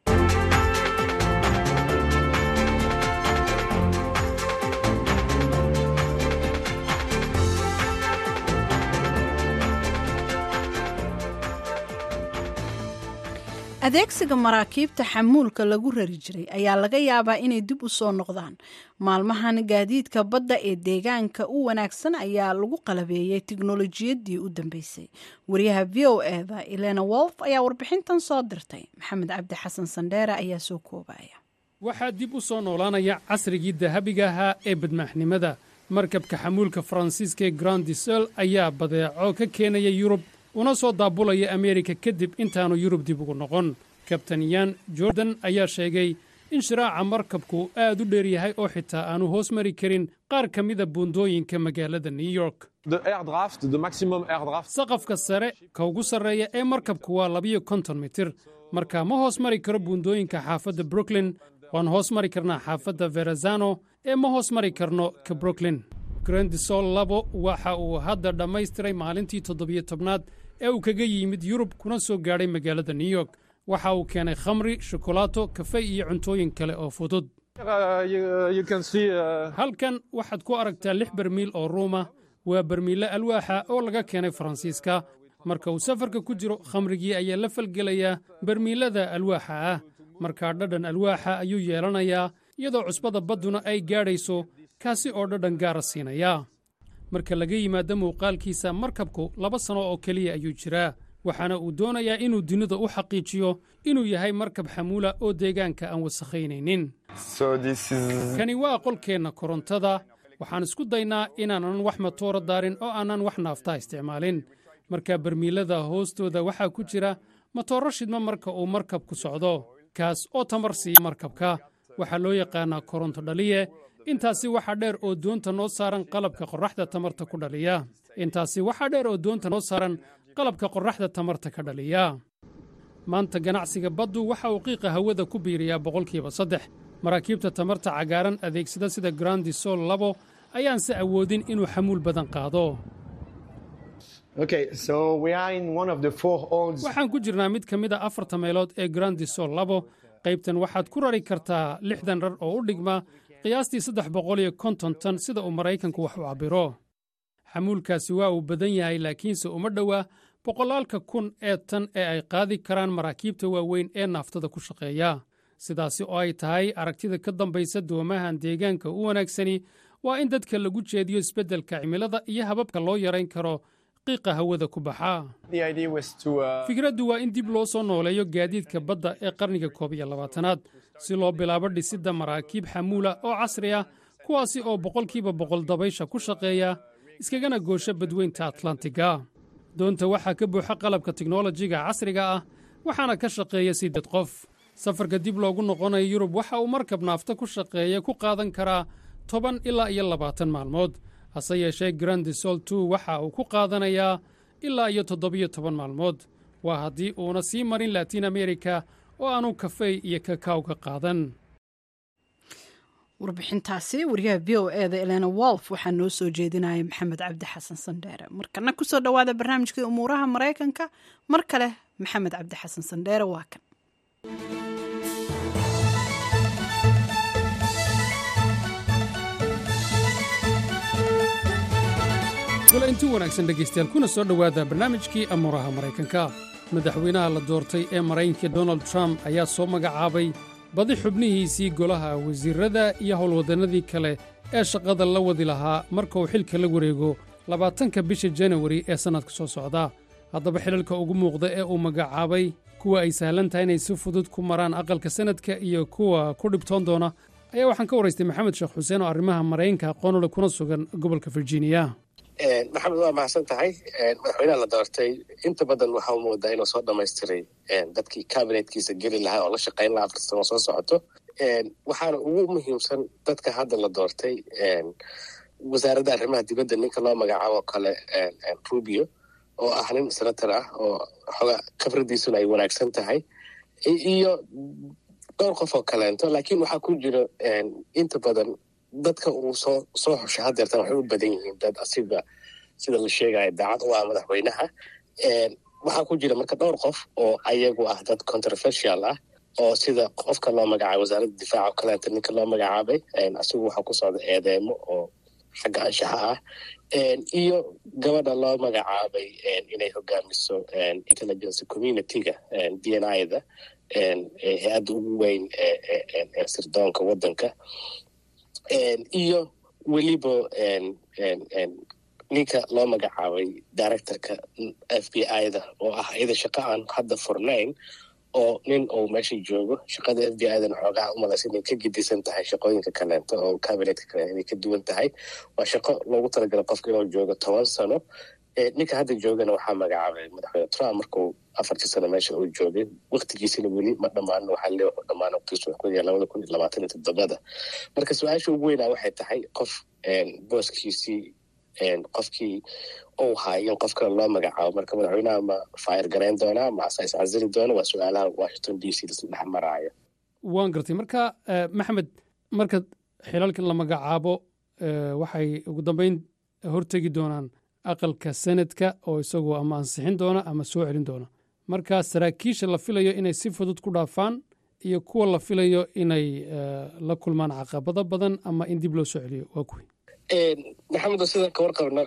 adeegsiga maraakiibta xamuulka lagu rari jiray ayaa laga yaabaa inay dib u soo noqdaan maalmahan gaadiidka badda ee deegaanka u wanaagsan ayaa lagu qalabeeyey tiknolojiyadii u dambeysay wariyaha v o eda elena wolf ayaa warbixintan soo dirtay maxamed cabdi xasan sandheere ayaa soo koobaya waxaa dib u soo noolaanaya casrigii dahabiga ahaa ee badmaaxnimada markabka xamuulka faransiiska ee grandisel ayaa badeeco ka keenaya yurub una soo daabulaya ameerika kadib intaanu yurub dib ugu noqon kabtan yan jordan ayaa sheegay in shiraaca markabku aad u dheer yahay oo xitaa aanu hoos mari karin qaar ka mida buundooyinka magaalada new york saqafka sare ka ugu sarreeya ee markabku waa labiyo konton mitir marka ma hoos mari karo buundooyinka xaafadda brooklyn waan hoos mari karnaa xaafadda verazano ee ma hoos mari karno ka brooklyn grandisol labo waxa uu hadda dhammaystiray maalintii toddobiyo tobnaad ee uu kaga yimid yurub kuna soo gaadhay magaalada new york waxa uu keenay khamri shukolaato kafey iyo cuntooyin kale oo fudud halkan waxaad ku aragtaa lix bermiil oo ruuma waa bermiille alwaaxa oo laga keenay faransiiska marka uu safarka ku jiro khamrigii ayaa la falgelayaa bermiillada alwaaxa ah markaa dhadhan alwaaxa ayuu yeelanayaa iyadoo cusbada badduna ay gaadhayso kaasi oo dhadhan gaara siinaya marka laga yimaado muuqaalkiisa markabku laba sanno oo keliya ayuu jiraa waxaana uu doonayaa inuu dunida u xaqiijiyo inuu yahay markab xamuula oo deegaanka aan wasakhaynaynin kani waa qolkeenna korontada waxaan isku daynaa inaanan wax matoora daarin oo aanan wax naaftaa isticmaalin marka barmiilada hoostooda waxaa ku jira matooro shidma marka uu markabku socdo kaas oo tamar siiya markabka waxaa loo yaqaannaa koronto dhaliye intaasi waxaa dheer oo doonta noo saaran qalabka qorraxda tamarta ku dhaliya intaasi waxaa dheer oo doonta noo saaran qalabka qorraxda tamarta ka dhaliya maanta ganacsiga baddu waxa uu qiiqa hawada ku biiriyaa boqolkiiba saddex maraakiibta tamarta cagaaran adeegsada sida grandi sol labo ayaanse awoodin inuu xamuul badan qaado waxaan ku jirnaa mid ka mid a afarta meelood ee grandi sol labo qaybtan waxaad ku rari kartaa lixdan rar oo u dhigma qiyaastii saddex boqol iyo konton tan sida uu maraykanku wax u cabbiro xamuulkaasi waa uu badan yahay laakiinse uma dhowaa boqolaalka kun ee tan ee ay qaadi karaan maraakiibta waaweyn ee naaftada ku shaqeeya sidaasi oo ay tahay aragtida ka dambaysa doomahan deegaanka u wanaagsani waa in dadka lagu jeediyo isbeddelka cimilada iyo hababka loo yarayn karo qiiqa hawada ku baxa fikraddu waa in dib loo soo nooleeyo gaadiidka badda ee qarniga koob iyo labaatanaad si loo bilaabo dhisidda maraakiib xamuula oo casri ah kuwaasi oo boqolkiiba boqol dabaysha ku shaqeeya iskagana goosha badweynta atlantiga doonta waxaa ka buuxa qalabka tiknolojiga casriga ah waxaana ka shaqeeya siddeed qof safarka dib loogu noqonayo yurub waxa uu markab naafta ku shaqeeya ku qaadan karaa toban ilaa iyo labaatan maalmood hase yeeshee grandi sol two waxa uu ku qaadanayaa ilaa iyo toddobiyo toban maalmood waa haddii uuna sii marin latiin amerika oo aanu kafey iyo kakaaw ka qaadan warbixintaasi wariyaha v o e da elena wolf waxaa noo soo jeedinaya maxamed cabdi xasan sandheere markana kusoo dhowaada barnaamijkii umuuraha maraykanka mar kale maxamed cabdi xasan sandheere waa kan gula inti wanaagsan dhegaystayaal kuna soo dhowaada barnaamijkii amuuraha maraykanka madaxweynaha la doortay ee maraykanka donald trump ayaa soo magacaabay badi xubnihiisii golaha wasiirrada iyo howlwaddannadii kale ee shaqada la wadi lahaa marka uu xilka la wareego labaatanka bisha janawari ee sannadka soo socda haddaba xilalka ugu muuqda ee uu magacaabay kuwa ay sahlan tahay inay si fudud ku maraan aqalka sanadka iyo kuwa ku dhibtoon doona ayaa waxaan ka waraystay maxamed sheekh xuseen oo arrimaha maraykanka aqoonule kuna sugan gobolka virginia maxamed waa mahadsan tahay madaxweynaha la doortay inta badan waxaa moodaa inuu soo dhamaystiray dadkii kabinetkiisa geli lahaa oo la shaqayn lahaa afar sano soo socoto waxaana ugu muhiimsan dadka hadda la doortay wasaaradda arrimaha dibadda ninka loo magacaabo kale rubio oo ah nin senator ah oo xoga khibradiisuna ay wanaagsan tahay iyo dhowr qof oo kaleento laakiin waxaa ku jira inta badan dadka uu soo soo xushay hadeertan waxay u badan yihiin dad asiga sida la sheegaya daacad u ah madaxweynaha waxaa ku jira marka dhowr qof oo ayagu ah dad controversial ah oo sida qofka loo magacaabay wasaaradda difaaca oo kaleenta ninka loo magacaabay asigu waxaa ku socda eedeemo oo xagga anshaxa ah iyo gabadha loo magacaabay inay hogaamiso intelligence community-ga d n i da hay-adda ugu weyn ee sirdoonka waddanka iyo weliba ninka loo magacaabay directorka f b i da oo ah iyada shaqo aan hadda furnayn oo nin uu meesha joogo shaqada f b i dana xoogaha umalaysa inay ka gedisan tahay shaqooyinka kaleento oo cabinetka kale inay ka duwan tahay waa shaqo loogu talagala qofka inuu joogo toban sano ninka hadda joogana waxaa magacaabay madaxweyne trump markuu afartii sano meesha uu joogay waktigiisina weli ma dhammaan waxaa le wuxuu dhammaan waqtigiisu wuxuu ku yahay labada kun iyo labaatan iyo toddobada marka su-aasha ugu weynaa waxay tahay qof booskiisii qofkii uu haay in qof kale loo magacaabo marka madaxweynaha ma fayr garayn doonaa ma asa iscasili doona waa su-aalaha washington d c dhex maraayo waan gartay marka maxamed marka xilalkan la magacaabo waxay ugu dambeyn hortegi doonaan aqalka sanadka oo isagu ama ansixin doona ama soo celin doona marka saraakiisha la filayo inay si fudud ku dhaafaan iyo kuwa la filayo inay la kulmaan caqabado badan ama in dib loo soo celiyo waa kuwi maxamedo sidaan ka warqabno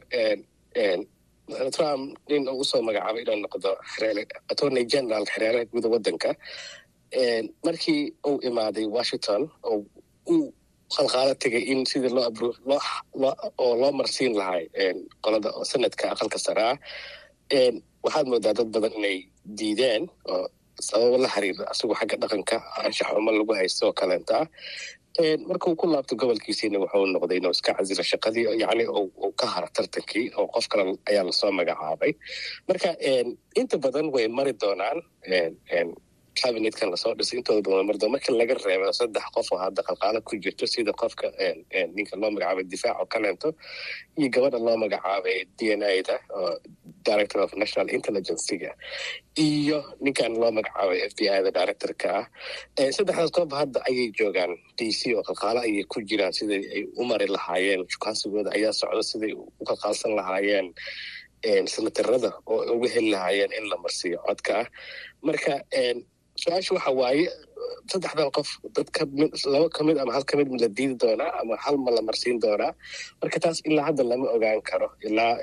trump nin uu usoo magacaabay inuu noqdo attorney general xereeraha guuda waddanka markii uu imaaday washington oo uu qalqaalo tegay in sidii loo abro oo loo marsiin lahay qolada sanadka aqalka sare ah waxaad moodaa dad badan inay diideen oo sababo la xiriira asagoo xagga dhaqanka anshaxumo lagu haysto oo kaleenta ah marka uu ku laabto gobolkiisiina wuxuu noqday inuu iska casilo shaqadii yacni uu ka haro tartankii oo qof kale ayaa lasoo magacaabay marka inta badan way mari doonaan cabinetkan lasoo dhisay intooda badan way mari doonaan marka laga reebo saddex qof oo hadda qalqaalo ku jirto sida qofka ninka loo magacaabay difaac oo kaleento iyo gabadha loo magacaabay d n a da oo director of national intelligencega iyo ninkan loo magacaabay f b i da directorka ah saddexdaas qof hadda ayay joogaan d c oo qalqaalo ayay ku jiraan siday ay u mari lahaayeen shukaansigooda ayaa socda siday u qalqaalsan lahaayeen senatarada oo uga heli lahaayeen in la marsiiyo codka ah marka su-aasha waxa waaye saddexdan qof dad kamid laba kamid ama hal kamid ma la diidi doonaa ama hal ma la marsiin doonaa marka taas ilaa hadda lama ogaan karo ilaa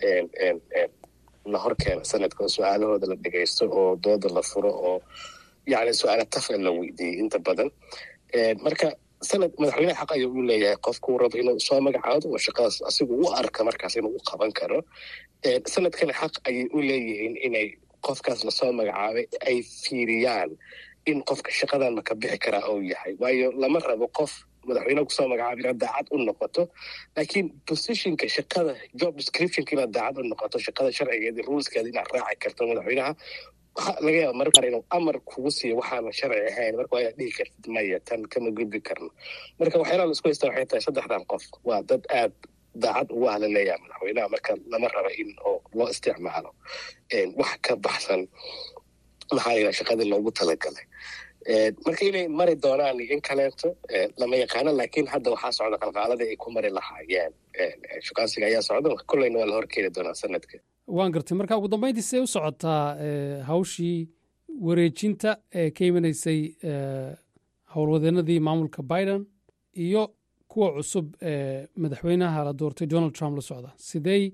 la hor keena sanadka oo su-aalahooda la dhegaysto oo dooda la furo oo yani su-aala tafa la weydiiyey inta badan marka sanad madaxweyneha xaq ayuu u leeyahay qofkuu rabo inuu soo magacaado oo shaqadaas asigu u arka markaas inuu u qaban karo sanadkana xaq ayay u leeyihiin inay qofkaas lasoo magacaabay ay fiiriyaan in qofka shaqadan maka bixi karaa ou yahay waayo lama rabo qof madaxweyneha kusoo magacaabay inaad daacad u noqoto laakiin positionka shaqada job descriptionka inaad daacad u noqoto shaqada sharcigeeda ruleskeeda inaad raaci karto madaxweynaha waxa laga yaaba marka qaar inuu amar kugu siiyo waxaana sharci ahayn marka waa inaad dhihi kartid maya tan kama gudbi karno marka waxyaalaha la isku haysta waxay tahay saddexdan qof waa dad aad daacad ugu ahla leeyaha madaxweynaha marka lama rabo in oo loo isticmaalo wax ka baxsan maxaa layidhaha shaqadii loogu talagalay marka inay mari doonaan in kaleeto lama yaqaano laakiin hadda waxaa socda qalqaaladii ay ku mari lahaayeen shukaansiga ayaa socda kolleyna waa la horkeeni doonaa sanadka waan gartay marka ugu dambeyntii see u socotaa hawshii wareejinta ee ka imanaysay howlwadeenadii maamulka biden iyo kuwa cusub ee madaxweynaha la doortay donald trump la socda sidey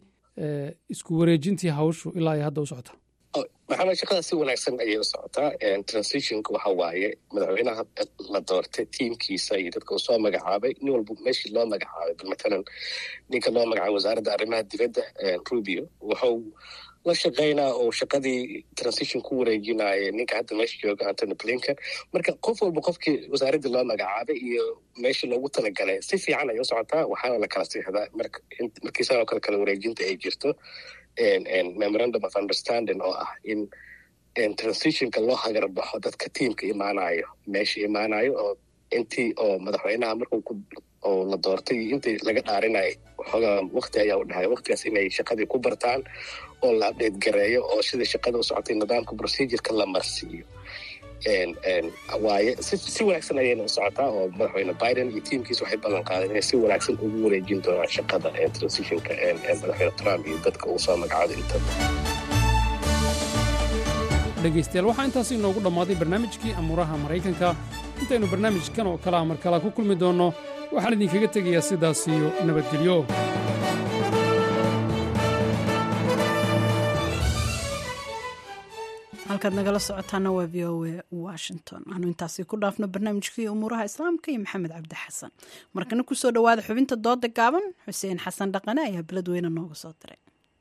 isku wareejintii hawshu ilaa ay hadda u socotaa maxamed shaqada si wanaagsan ayay u socotaa transitionka waxa waaye madaxweynaha la doortay tiimkiisa iyo dadka uu soo magacaabay nin walba meeshii loo magacaabay bal matalan ninka loo magacaabay wasaaradda arrimaha dibadda rubio wuxuu la shaqaynaa oo shaqadii transition ku wareejinaya ninka hadda meesha jooga antony blinken marka qof walba qofkii wasaaraddii loo magacaabay iyo meeshii loogu talagalay si fiican ayay u socotaa waxaana la kala siixdaa markii sanoo kale kala wareejinta ay jirto memorandum of understanding oo ah in transitionka loo hagarbaxo dadka tiimka imaanayo meesha imaanayo oo intii oo madaxweynaha markuu oo la doortay intii laga dhaarinayo waxoogaa wakti ayaa u dhahay waktigaas inay shaqadii ku bartaan oo la update gareeyo oo sida shaqada u socotay nidaamka procedureka la marsiiyo waaye si wanaagsan ayayna u socotaa oo madaxweyne biden iyo tiimkiisa waxay ballan qaadeen inay si wanaagsan ugu wareejin doonaan shaqada transitionka madaxweyne trump iyo dadka uu soo magacaaday inta dhegaystayaal waxaa intaas inoogu dhammaaday barnaamijkii amuuraha maraykanka intaynu barnaamijkan oo kalea mar kala ku kulmi doonno waxaan idinkaga tegayaa sidaas iyo nabadgelyo halkaad nagala socotaana waa v o a washington aanu intaasi ku dhaafno barnaamijkii umuuraha islaamka iyo maxamed cabdi xasan markana kusoo dhowaada xubinta dooda gaaban xuseen xasan dhaqane ayaa beledweyne nooga soo diray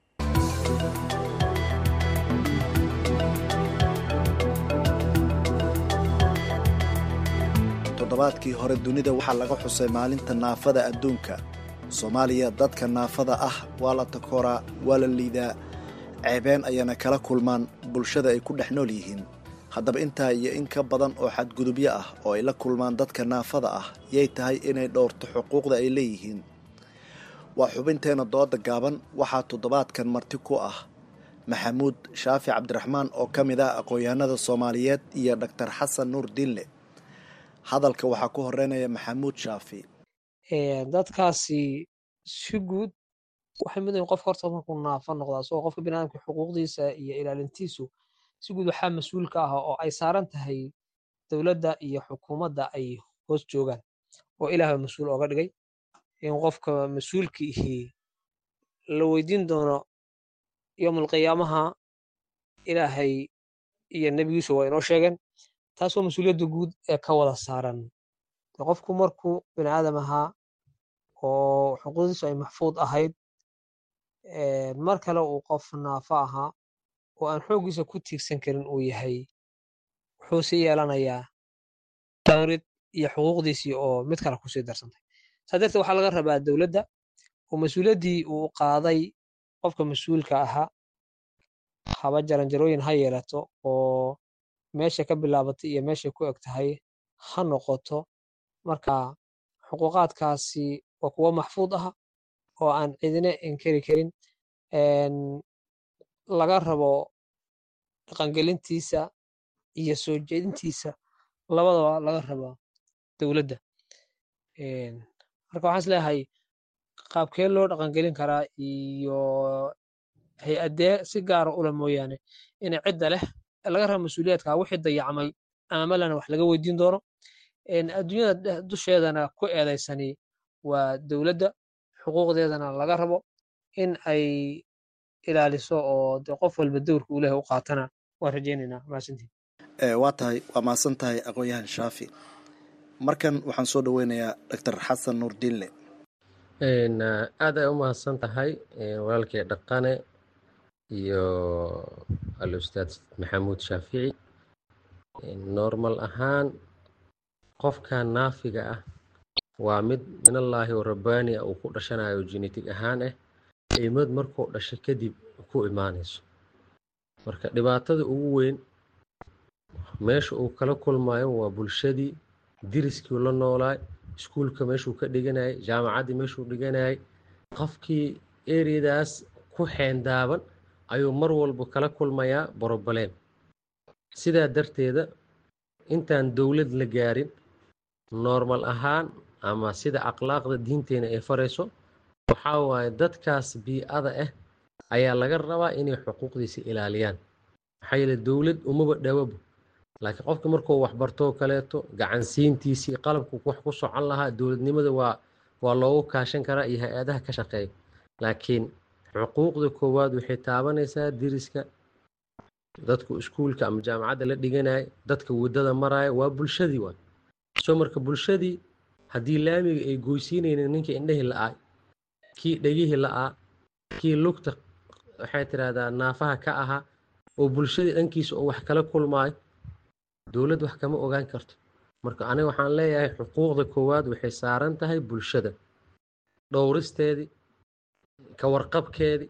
toddobaadkii hore dunida waxaa laga xusay maalinta naafada adduunka soomaaliya dadka naafada ah waa la takooraa waa la liidaa ceebeen ayana kala kulmaan bulshada ay ku dhex nool yihiin haddaba intaa iyo in ka badan oo xadgudubyo ah oo ay la kulmaan dadka naafada ah yay tahay inay dhowrto xuquuqda ay leeyihiin waa xubinteenna dooda gaaban waxaa toddobaadkan marti ku ah maxamuud shaafi cabdiraxmaan oo ka mid ah aqoon-yahanada soomaaliyeed iyo dhaktar xasan nuur diinle hadalka waxaa ku horeynaya maxamuud shaafi dadkaasi si guud waxay mudayin qofka horta markuu naafo noqdaa isagoo qofka biniadamka xuquuqdiisa iyo ilaalintiisu si guud waxaa mas-uul ka ah oo ay saaran tahay dowladda iyo xukuumadda ay hoos joogaan oo ilaahba mas-uul ooga dhigay in qofka mas-uulka ihii la weydiin doono yowmalqiyaamaha ilaahay iyo nebigiisu waa inoo sheegeen taas waa mas-uuliyadda guud ee ka wada saaran qofku markuu bini aadam ahaa oo xuquuqdiisu ay maxfuud ahayd mar kale uu qof naafo ahaa oo aan xooggiisa ku tiigsan karin uu yahay wuxuu sii yeelanayaa dowrid iyo xuquuqdiisii oo mid kale kusii darsantay saa darteed waxaa laga rabaa dowladda oo mas-uuliyaddii uu qaaday qofka mas-uulka ahaa haba jaranjarooyin ha yeelato oo meesha ka bilaabatay iyo meeshay ku eg tahay ha noqoto marka xuquuqaadkaasi waa kuwo maxfuud ah oo aan cidina inkari karin laga rabo dhaqangelintiisa iyo soo jeedintiisa labadaba laga rabaa dowladda marka waxaan is leeyahay qaabkee loo dhaqangelin karaa iyo hay-adee si gaara ula mooyaane inay cidda leh laga raba mas-uuliyaadka wixii dayacmay amamalana wax laga weydiin doono adduunyada dusheedana ku eedaysani waa dowladda xuquuqdeedana laga rabo in ay ilaaliso oo de qof walba dowrka uu lehay u qaatana waan rajaynaynaa mahadsantiin waa tahay waa mahadsan tahay aqoon-yahan shaafi markan waxaan soo dhoweynayaa doctor xasan nuur diinle aad ay u mahadsan tahay walaalkii dhaqane iyo al-ustaad maxamuud shaafici normal ahaan qofka naafiga ah waa mid minallaahi oo rabbaani ah uu ku dhashanayo genetic ahaan ah imad markuu dhasho kadib ku imaanayso marka dhibaatada ugu weyn meesha uu kala kulmayo waa bulshadii diriskii la noolaay iskuulka meeshuu ka dhiganayay jaamacaddii meeshuu dhiganayay qofkii ereyadaas ku xeendaaban ayuu mar walba kala kulmayaa borobaleen sidaa darteeda intaan dowlad la gaarin normal ahaan ama sida akhlaaqda diinteena ay farayso waxaa waaye dadkaas bii-ada ah ayaa laga rabaa inay xuquuqdiisa ilaaliyaan maxaa yeele dowlad umaba dhawabo laakiin qofka markuu waxbartoo kaleeto gacansiintiisii qalabku wax ku socon lahaa dowladnimada waa waa loogu kaashan karaa iyo hay-adaha ka shaqeeya laakiin xuquuqda koowaad waxay taabanaysaa diriska dadku iskuulka ama jaamacadda la dhiganaya dadka waddada maraya waa bulshadii waa soo marka bulshadii haddii laamiga ay goysiinaynin ninka indhahii la-aa kii dhegihii la-aa kii lugta waxay tidhaahdaa naafaha ka ahaa oo bulshadii dhankiisa oo wax kala kulmaayo dowladd wax kama ogaan karto marka aniga waxaan leeyahay xuquuqda koowaad waxay saaran tahay bulshada dhowristeedii ka warqabkeedii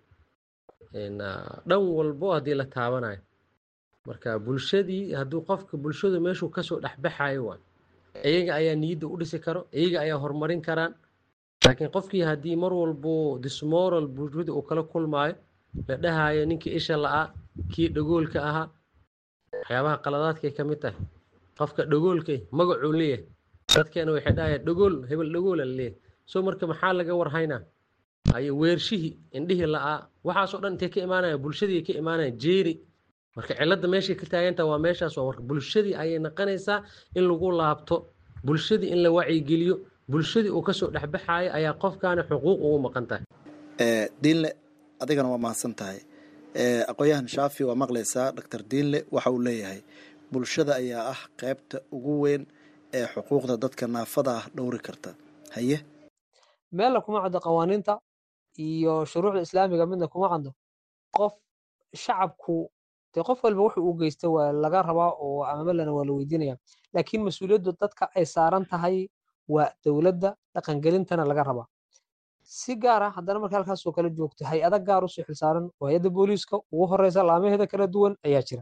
dhan walbo haddii la taabanayo marka bulshadii hadduu qofka bulshadu meeshuu kasoo dhexbaxayo waa iyaga ayaa niyadda u dhisi karo iyaga ayaa horumarin karaan laakiin qofkii haddii mar walbo dismoral bulshada uu kala kulmaayo la dhahayo ninkii isha la-aa kii dhagoolka ahaa waxyaabaha qaladaadkay ka mid tahay qofka dhagoolkay magacuu leeyahay dadkeena waxay dhahayaan dhagool hebel dhagoola leeyahay soo marka maxaa laga warhaynaa haye weershihii indhihii la-aa waxaasoo dhan intay ka imaanaya bulshadii ka imaanaya jeeri marka cilladda meeshay ka taagantaha waa meeshaas waa marka bulshadii ayay naqanaysaa in lagu laabto bulshadii in la wacyigeliyo bulshadii uu kasoo dhexbaxayo ayaa qofkaani xuquuq ugu maqan tahay diinle adigana waa mahadsan tahay aqoon-yahan shaafi waa maqlaysaa doctor diinle waxa uu leeyahay bulshada ayaa ah qaybta ugu weyn ee xuquuqda dadka naafada ah dhowri karta haye meella kuma caddo qawaaniinta iyo shuruucda islaamiga midna kuma caddo qof shacabku dee qof walba wuxu uu geysta waa laga rabaa oo amamalana waa la weydiinaya laakiin mas-uuliyaddu dadka ay saaran tahay waa dowladda dhaqangelintana laga rabaa si gaara haddana marka halkaasoo kale joogto hay-ada gaar usoo xilsaaran oo hay-adda booliiska ugu horeysa laamaheeda kala duwan ayaa jira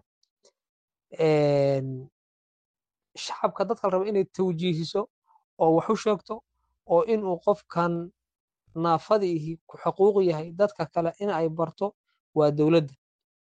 shacabka dadka la raba inay tawjiihiso oo wax u sheegto oo inuu qofkan naafadiihi ku xuquuq yahay dadka kale in ay barto waa dowladda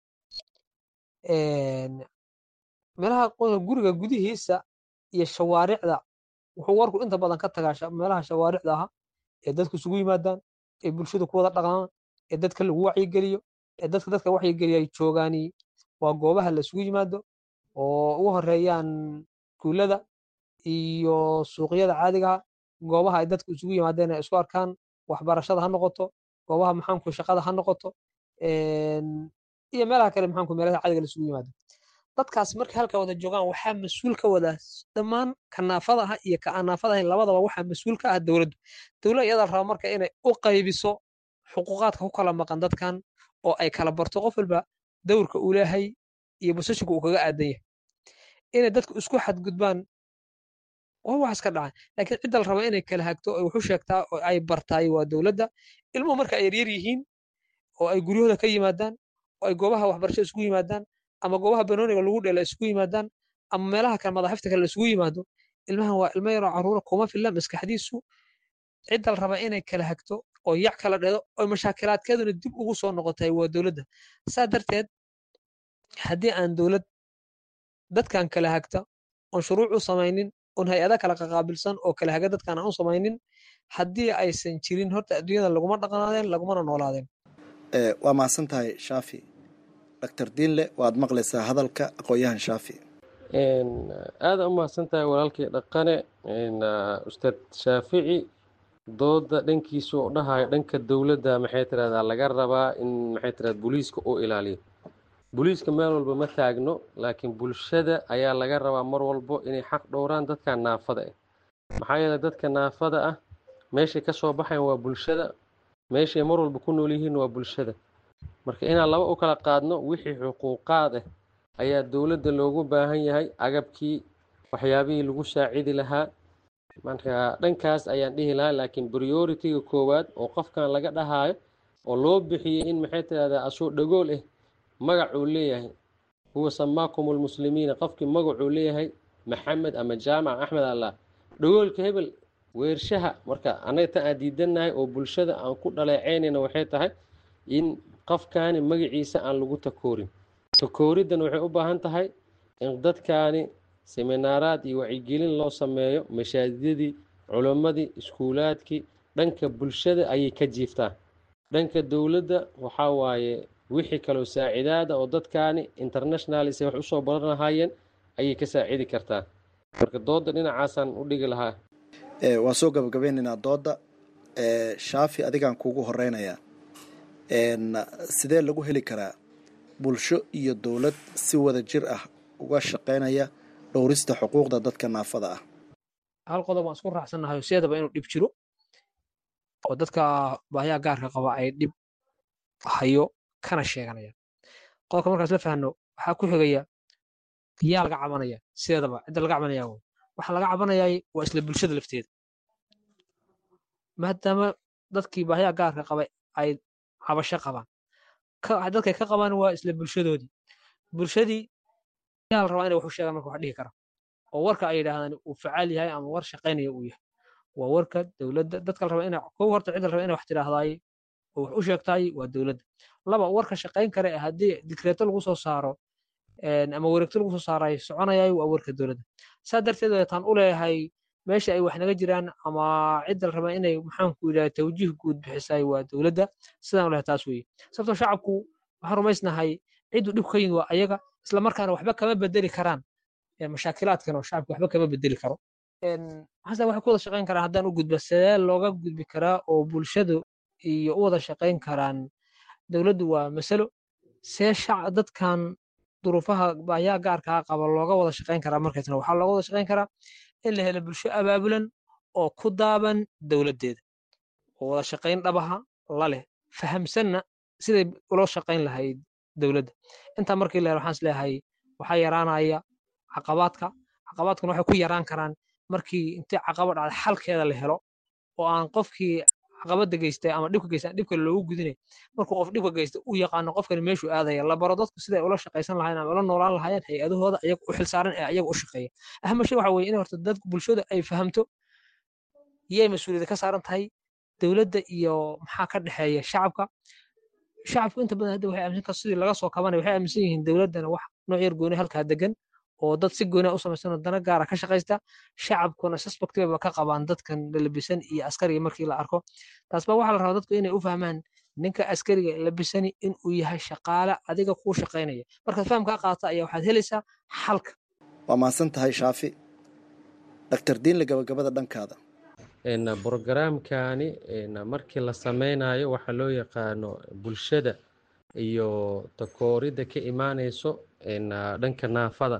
meelaha guriga gudihiisa iyo shawaaricda wuxuu warku inta badan ka tagaa meelaha shawaaricda aha ee dadku isugu yimaadaan ee bulshadu ku wada dhaqmaan ee dadka lagu wacyigeliyo ee dadka dadka wacyigeliya ay joogaani waa goobaha la isugu yimaado oo ugu horeeyaan iskuullada iyo suuqyada caadigaha goobaha ay dadku isugu yimaadeen ay isku arkaan waxbarashada ha noqoto goobaha maxaanku shaqada ha noqoto iyo meelaha kale maxaanku meelaha caadiga la isugu yimaado dadkaas markay halka wada joogaan waxaa mas-uul ka wada dhammaan ka naafada ah iyo ka aan naafada ahayn labadaba waxaa mas-uul ka ah dowladdu dowladda iyada raba marka inay u qaybiso xuquuqaadka ku kala maqan dadkan oo ay kala barto qof walba dowrka uu leeyahay iyo bosashinku uu kaga aadan yahay inay dadku isku xadgudbaan waa wax iska dhaca laakiin cidda la raba inay kala hagto oo wax u sheegtaa oo ay bartaay waa dowladda ilmuhu marka ay yaryar yihiin oo ay guryahooda ka yimaadaan oo ay goobaha waxbarasho isugu yimaadaan ama goobaha banooniga lagu dhela isugu yimaadaan ama meelaha kale madaxifta kale isugu yimaado ilmahan waa ilmo yaroo caruura kuma filla maskaxdiisu cidda la raba inay kala hagto oo yac kala dhedo oo mashaakilaadkeeduna dib ugu soo noqotay waa dowladda saa darteed haddii aan dowlad dadkan kala hagta oon shuruuc u samaynin oon hay-ada kala qaqaabilsan oo kala haga dadkan aan u samaynin haddii aysan jirin horta adduunyada laguma dhaqanaadeen lagumana noolaadeen waa mahadsan tahay shaafi doctor diinle waad maqlaysaa hadalka aqoon-yahan shaafi aada u mahadsan tahay walaalkii dhaqane ustaad shaafici dooda dhankiisu u dhahayo dhanka dowladda maxay tirahdaa laga rabaa in maxay tirahdaa booliiska uu ilaaliyo booliiska meel walba ma taagno laakiin bulshada ayaa laga rabaa mar walbo inay xaq dhowraan dadka naafada ah maxaa yeelay dadka naafada ah meeshay ka soo baxayan waa bulshada meeshay mar walba ku nool yihiin waa bulshada marka inaan laba u kala qaadno wixii xuquuqaad ah ayaa dowladda loogu baahan yahay agabkii waxyaabihii lagu saacidi lahaa marka dhankaas ayaan dhihi lahaa laakiin prioritiga koowaad oo qofkan laga dhahaayo oo loo bixiyey in maxay tirahdaa asoo dhagool ah magacuu leeyahay huwa samaakum lmuslimiina qofkii magacuu leeyahay maxamed ama jaamac axmed allah dhagoolka hebel weershaha marka annaga tan aan diidannahay oo bulshada aan ku dhaleeceynayna waxay tahay in qofkaani magaciisa aan lagu takoorin takooriddan waxay u baahan tahay in dadkaani seminaaraad iyo wacyigelin loo sameeyo mashaajidadii culimmadii iskuulaadkii dhanka bulshada ayay ka jiiftaan dhanka dowladda waxaa waaye wixii kaloo saacidaada oo dadkaani international se wax usoo baran lahaayeen ayay ka saacidi kartaa marka dooda dhinacaasaan u dhigi lahaa waan soo gabagabeynaynaa dooda shaafi adigaan kuugu horeynayaa sidee lagu heli karaa bulsho iyo dowlad si wada jir ah uga shaqeynaya dhowrista xuquuqda dadka naafada ah hal qodob waan isku raacsannahay sideedaba inuu dhib jiro oo dadka baahiyaha gaarka qaba ay dhib hayo kana sheeganaya qodobka markaas la fahno waxaa ku xigaya yaa laga cabanaya sideedaba cidda laga cabanaya waxa laga cabanayay waa isla bulshada lafteeda maadaama dadkii baahiyaha gaarka qabay ay cabasho qabaan dadkay ka qabaan waa isla bulshadoodii bulshadii yaa la rabaa inay wax u sheegaan marka wax dhihi kara oo warka ay yidhaahdaan uu facaal yahay ama war shaqaynaya uu yahay waa warka dowladda dadka la raba ina kow horta cidda la raba inay wax tidhaahdaay oo wax u sheegtaay waa dowladda laba warka shaqayn kare ee haddii dikreeto lagu soo saaro ama wareegto lagu soo saarayo soconayay waa warka dowladda saa darteed weetaan u leeyahay meesha ay wax naga jiraan ama cidda la raba inay maxaanku yidhaha tawjiih guud bixisay waa dowladda sidaan lehay taas weeye sababtoo shacabku waxaan rumaysnahay ciddu dhibku ka yimid waa ayaga isla markaana waxba kama bedeli karaan mashaakilaadkan oo shacabku waxba kama bedeli karo hase waxay ku wada shaqayn karaan haddaan u gudba sidee looga gudbi karaa oo bulshadu iyo u wada shaqayn karaan dowladdu waa masalo see dadkan duruufaha baahiyaha gaarkaa qaba looga wada shaqayn karaa markaasna waxaa looga wada shaqayn karaa in la helo bulsho abaabulan oo ku daaban dowladdeeda oo wada shaqayn dhabaha la leh fahamsanna siday ula shaqayn lahayd dowladda intaa markii la helo waxaan isleeyahay waxaa yaraanaya caqabaadka caqabaadkuna waxay ku yaraan karaan markii intii caqabad dhacda xalkeeda la helo oo aan qofkii caqabada geystay ama dhibka geystay dhib kale loogu gudinay markuu qof dhibka geystay uu yaqaano qofkani meeshuu aadaya la baro dadku siday ula shaqaysan lahayen ama ula noolaan lahaayeen hay-adahooda ayaga u xilsaaran ee ayaga u shaqeeya ahma shay waxa weye in horta dad bulshada ay fahamto yay mas-uuliyadda ka saaran tahay dowladda iyo maxaa ka dhexeeya shacabka shacabku inta badan hadda waxay aaminsan sidii laga soo kabanaya waxay aaminsan yihiin dowladdana wax nooc yar gooni halkaa degan oo dad si gooni u samaysanoo dana gaara ka shaqaysta shacabkuna suspectibaba ka qabaan dadkan labisan iyo askariga markii la arko taas baa waxaa la rabaa dadku inay u fahmaan ninka askariga labisani inuu yahay shaqaale adiga kuu shaqaynaya markaad fahamkaa qaata ayaa waxaad helaysaa xalka waa mahadsan tahay shaafi doctor diinle gabagabada dhankaada brogaraamkani markii la sameynayo waxaa loo yaqaano bulshada iyo takooridda ka imaaneyso dhanka naafada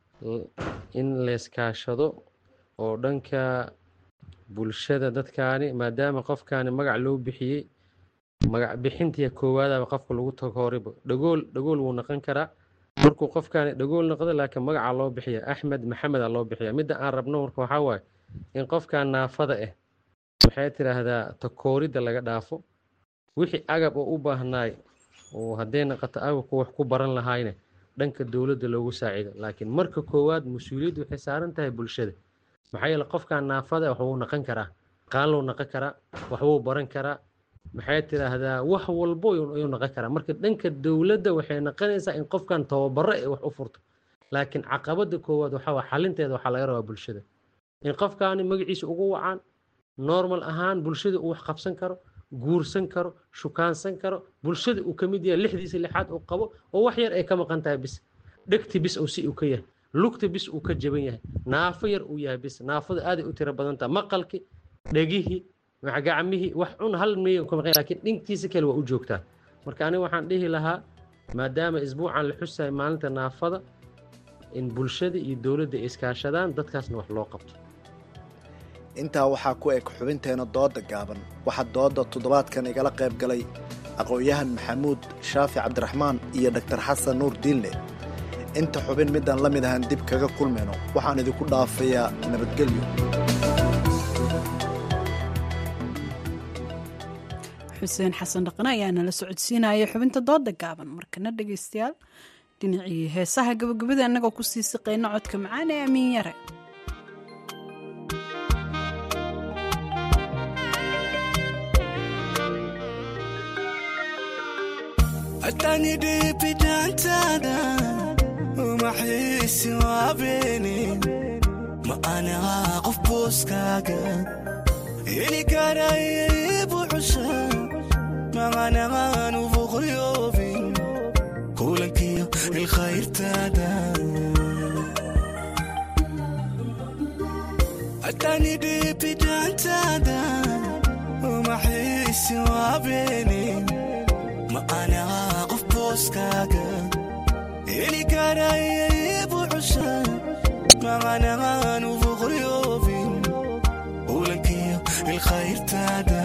in layskaashado oo dhanka bulshada dadkaani maadaama qofkaani magac loo bixiyey magac bixintii koowaadaba qofka lagu takooribo dhagool dhagool wuu noqon karaa markuu qofkaani dhagool noqdo laakiin magacaa loo bixiya axmed maxameda loo bixiya midda aan rabno marka waxaa waaye in qofkan naafada ah waxay tidhaahdaa takooridda laga dhaafo wixii agab oo u baahnaay oo hadday naqato agabku wax ku baran lahayne dhanka dowladda loogu saaciido laakiin marka koowaad mas-uuliyaddu waxay saaran tahay bulshada maxaa yeele qofkan naafada wax wuu naqan karaa qaaluu naqan karaa waxbuu baran karaa maxay tidhaahdaa wax walbo ayuu naqan karaa marka dhanka dowladda waxay naqanaysaa in qofkan tababaro ee wax u furto laakiin caqabada koowaad waxaa waa xalinteeda waxaa laga rabaa bulshada in qofkaani magaciisa ugu wacaan normal ahaan bulshada uu wax qabsan karo guursan karo shukaansan karo bulshada uu ka mid yahay lixdiisa lixaad uu qabo oo wax yar ay ka maqan tahay bis dhegti bis uu si uu ka yahay lugta bis uu ka jaban yahay naafo yar uu yahay bis naafada aaday u tiro badan tahay maqalki dhegihii gacmihii wax cun hal meeyan ka maqan laakiin dhinkiisa kale waa u joogtaa marka aniga waxaan dhihi lahaa maadaama isbuucan la xusayo maalinta naafada in bulshada iyo dowladda ay iskaashadaan dadkaasna wax loo qabto intaa waxaa ku eg xubinteena doodda gaaban waxaa doodda toddobaadkan igala qayb galay aqoon-yahan maxamuud shaafi cabdiraxmaan iyo dhaktar xasan nuur diinle inta xubin midaan la mid ahan dib kaga kulmayno waxaan idinku dhaafayaa nabadgelyo xuseen xasan dhaqne ayaa nala socodsiinaya xubinta dooda gaaban markana dhegaystayaal dhinacii heesaha gabagabada annagoo kusii siqayna codka macaan ee amiin yare maqanaanu boqoryoobin kulankiyo ilkhayrtaada atani dhibidaantaada umaxiisi waabeenin ma anaha qof booskaaga iligarayaybu cusha maqanaanu boqoryoobin kulankiyo ilkhayrtaada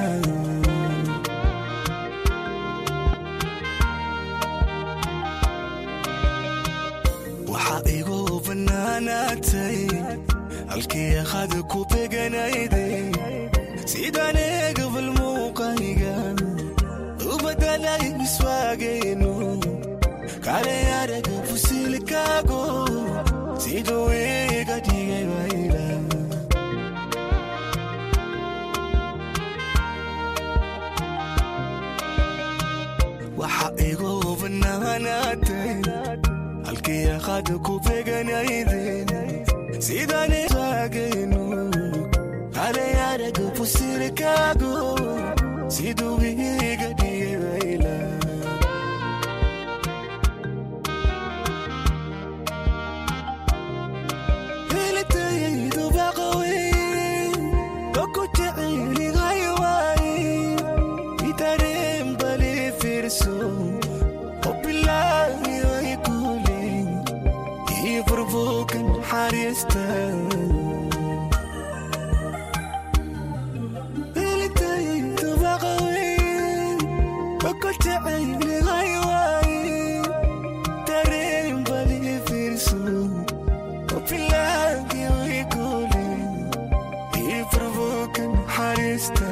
waxaa igu bannaanaatay halkii akhad ku beganayday sidaan eegabal muuqayga u badalay miswaagaynu kale araga fusilkaago siduu iga dhigay bayla waxaa igu bannaanaatay halkii akhad ku beganayden sidaan taagaynu kale araga fusirkaago siduu iga dhigaybayla helitayaydu baqaweyn oku jecelihay waaye itareen bali fiirso obilaayoy kulen ii furbuukan xariista helitayaydu baqaweyn oku jecelihay waaye tareen bali fiirso obilaayoy kulen ii furbuukan xariista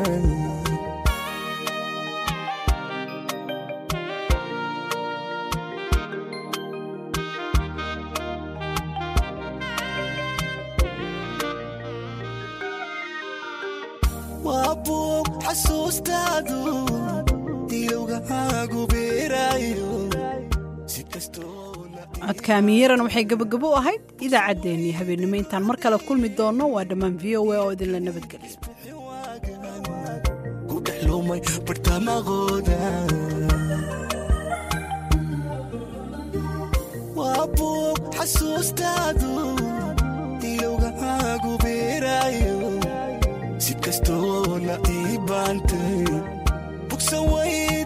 waa buug xasuustaadu ilowgahaagu beeraayo si kastoo codka amiyaran waxay gabagabo u ahayd idaacaddeenii habeennimo intaan mar kale kulmi doonno waa dhammaan v o a oo idinla nabadgeliya ku dhex lumay bartamaqooda waa buug xasuustaadu ilowgahaagu beeraayo si kastoo la ii baantay bugsan way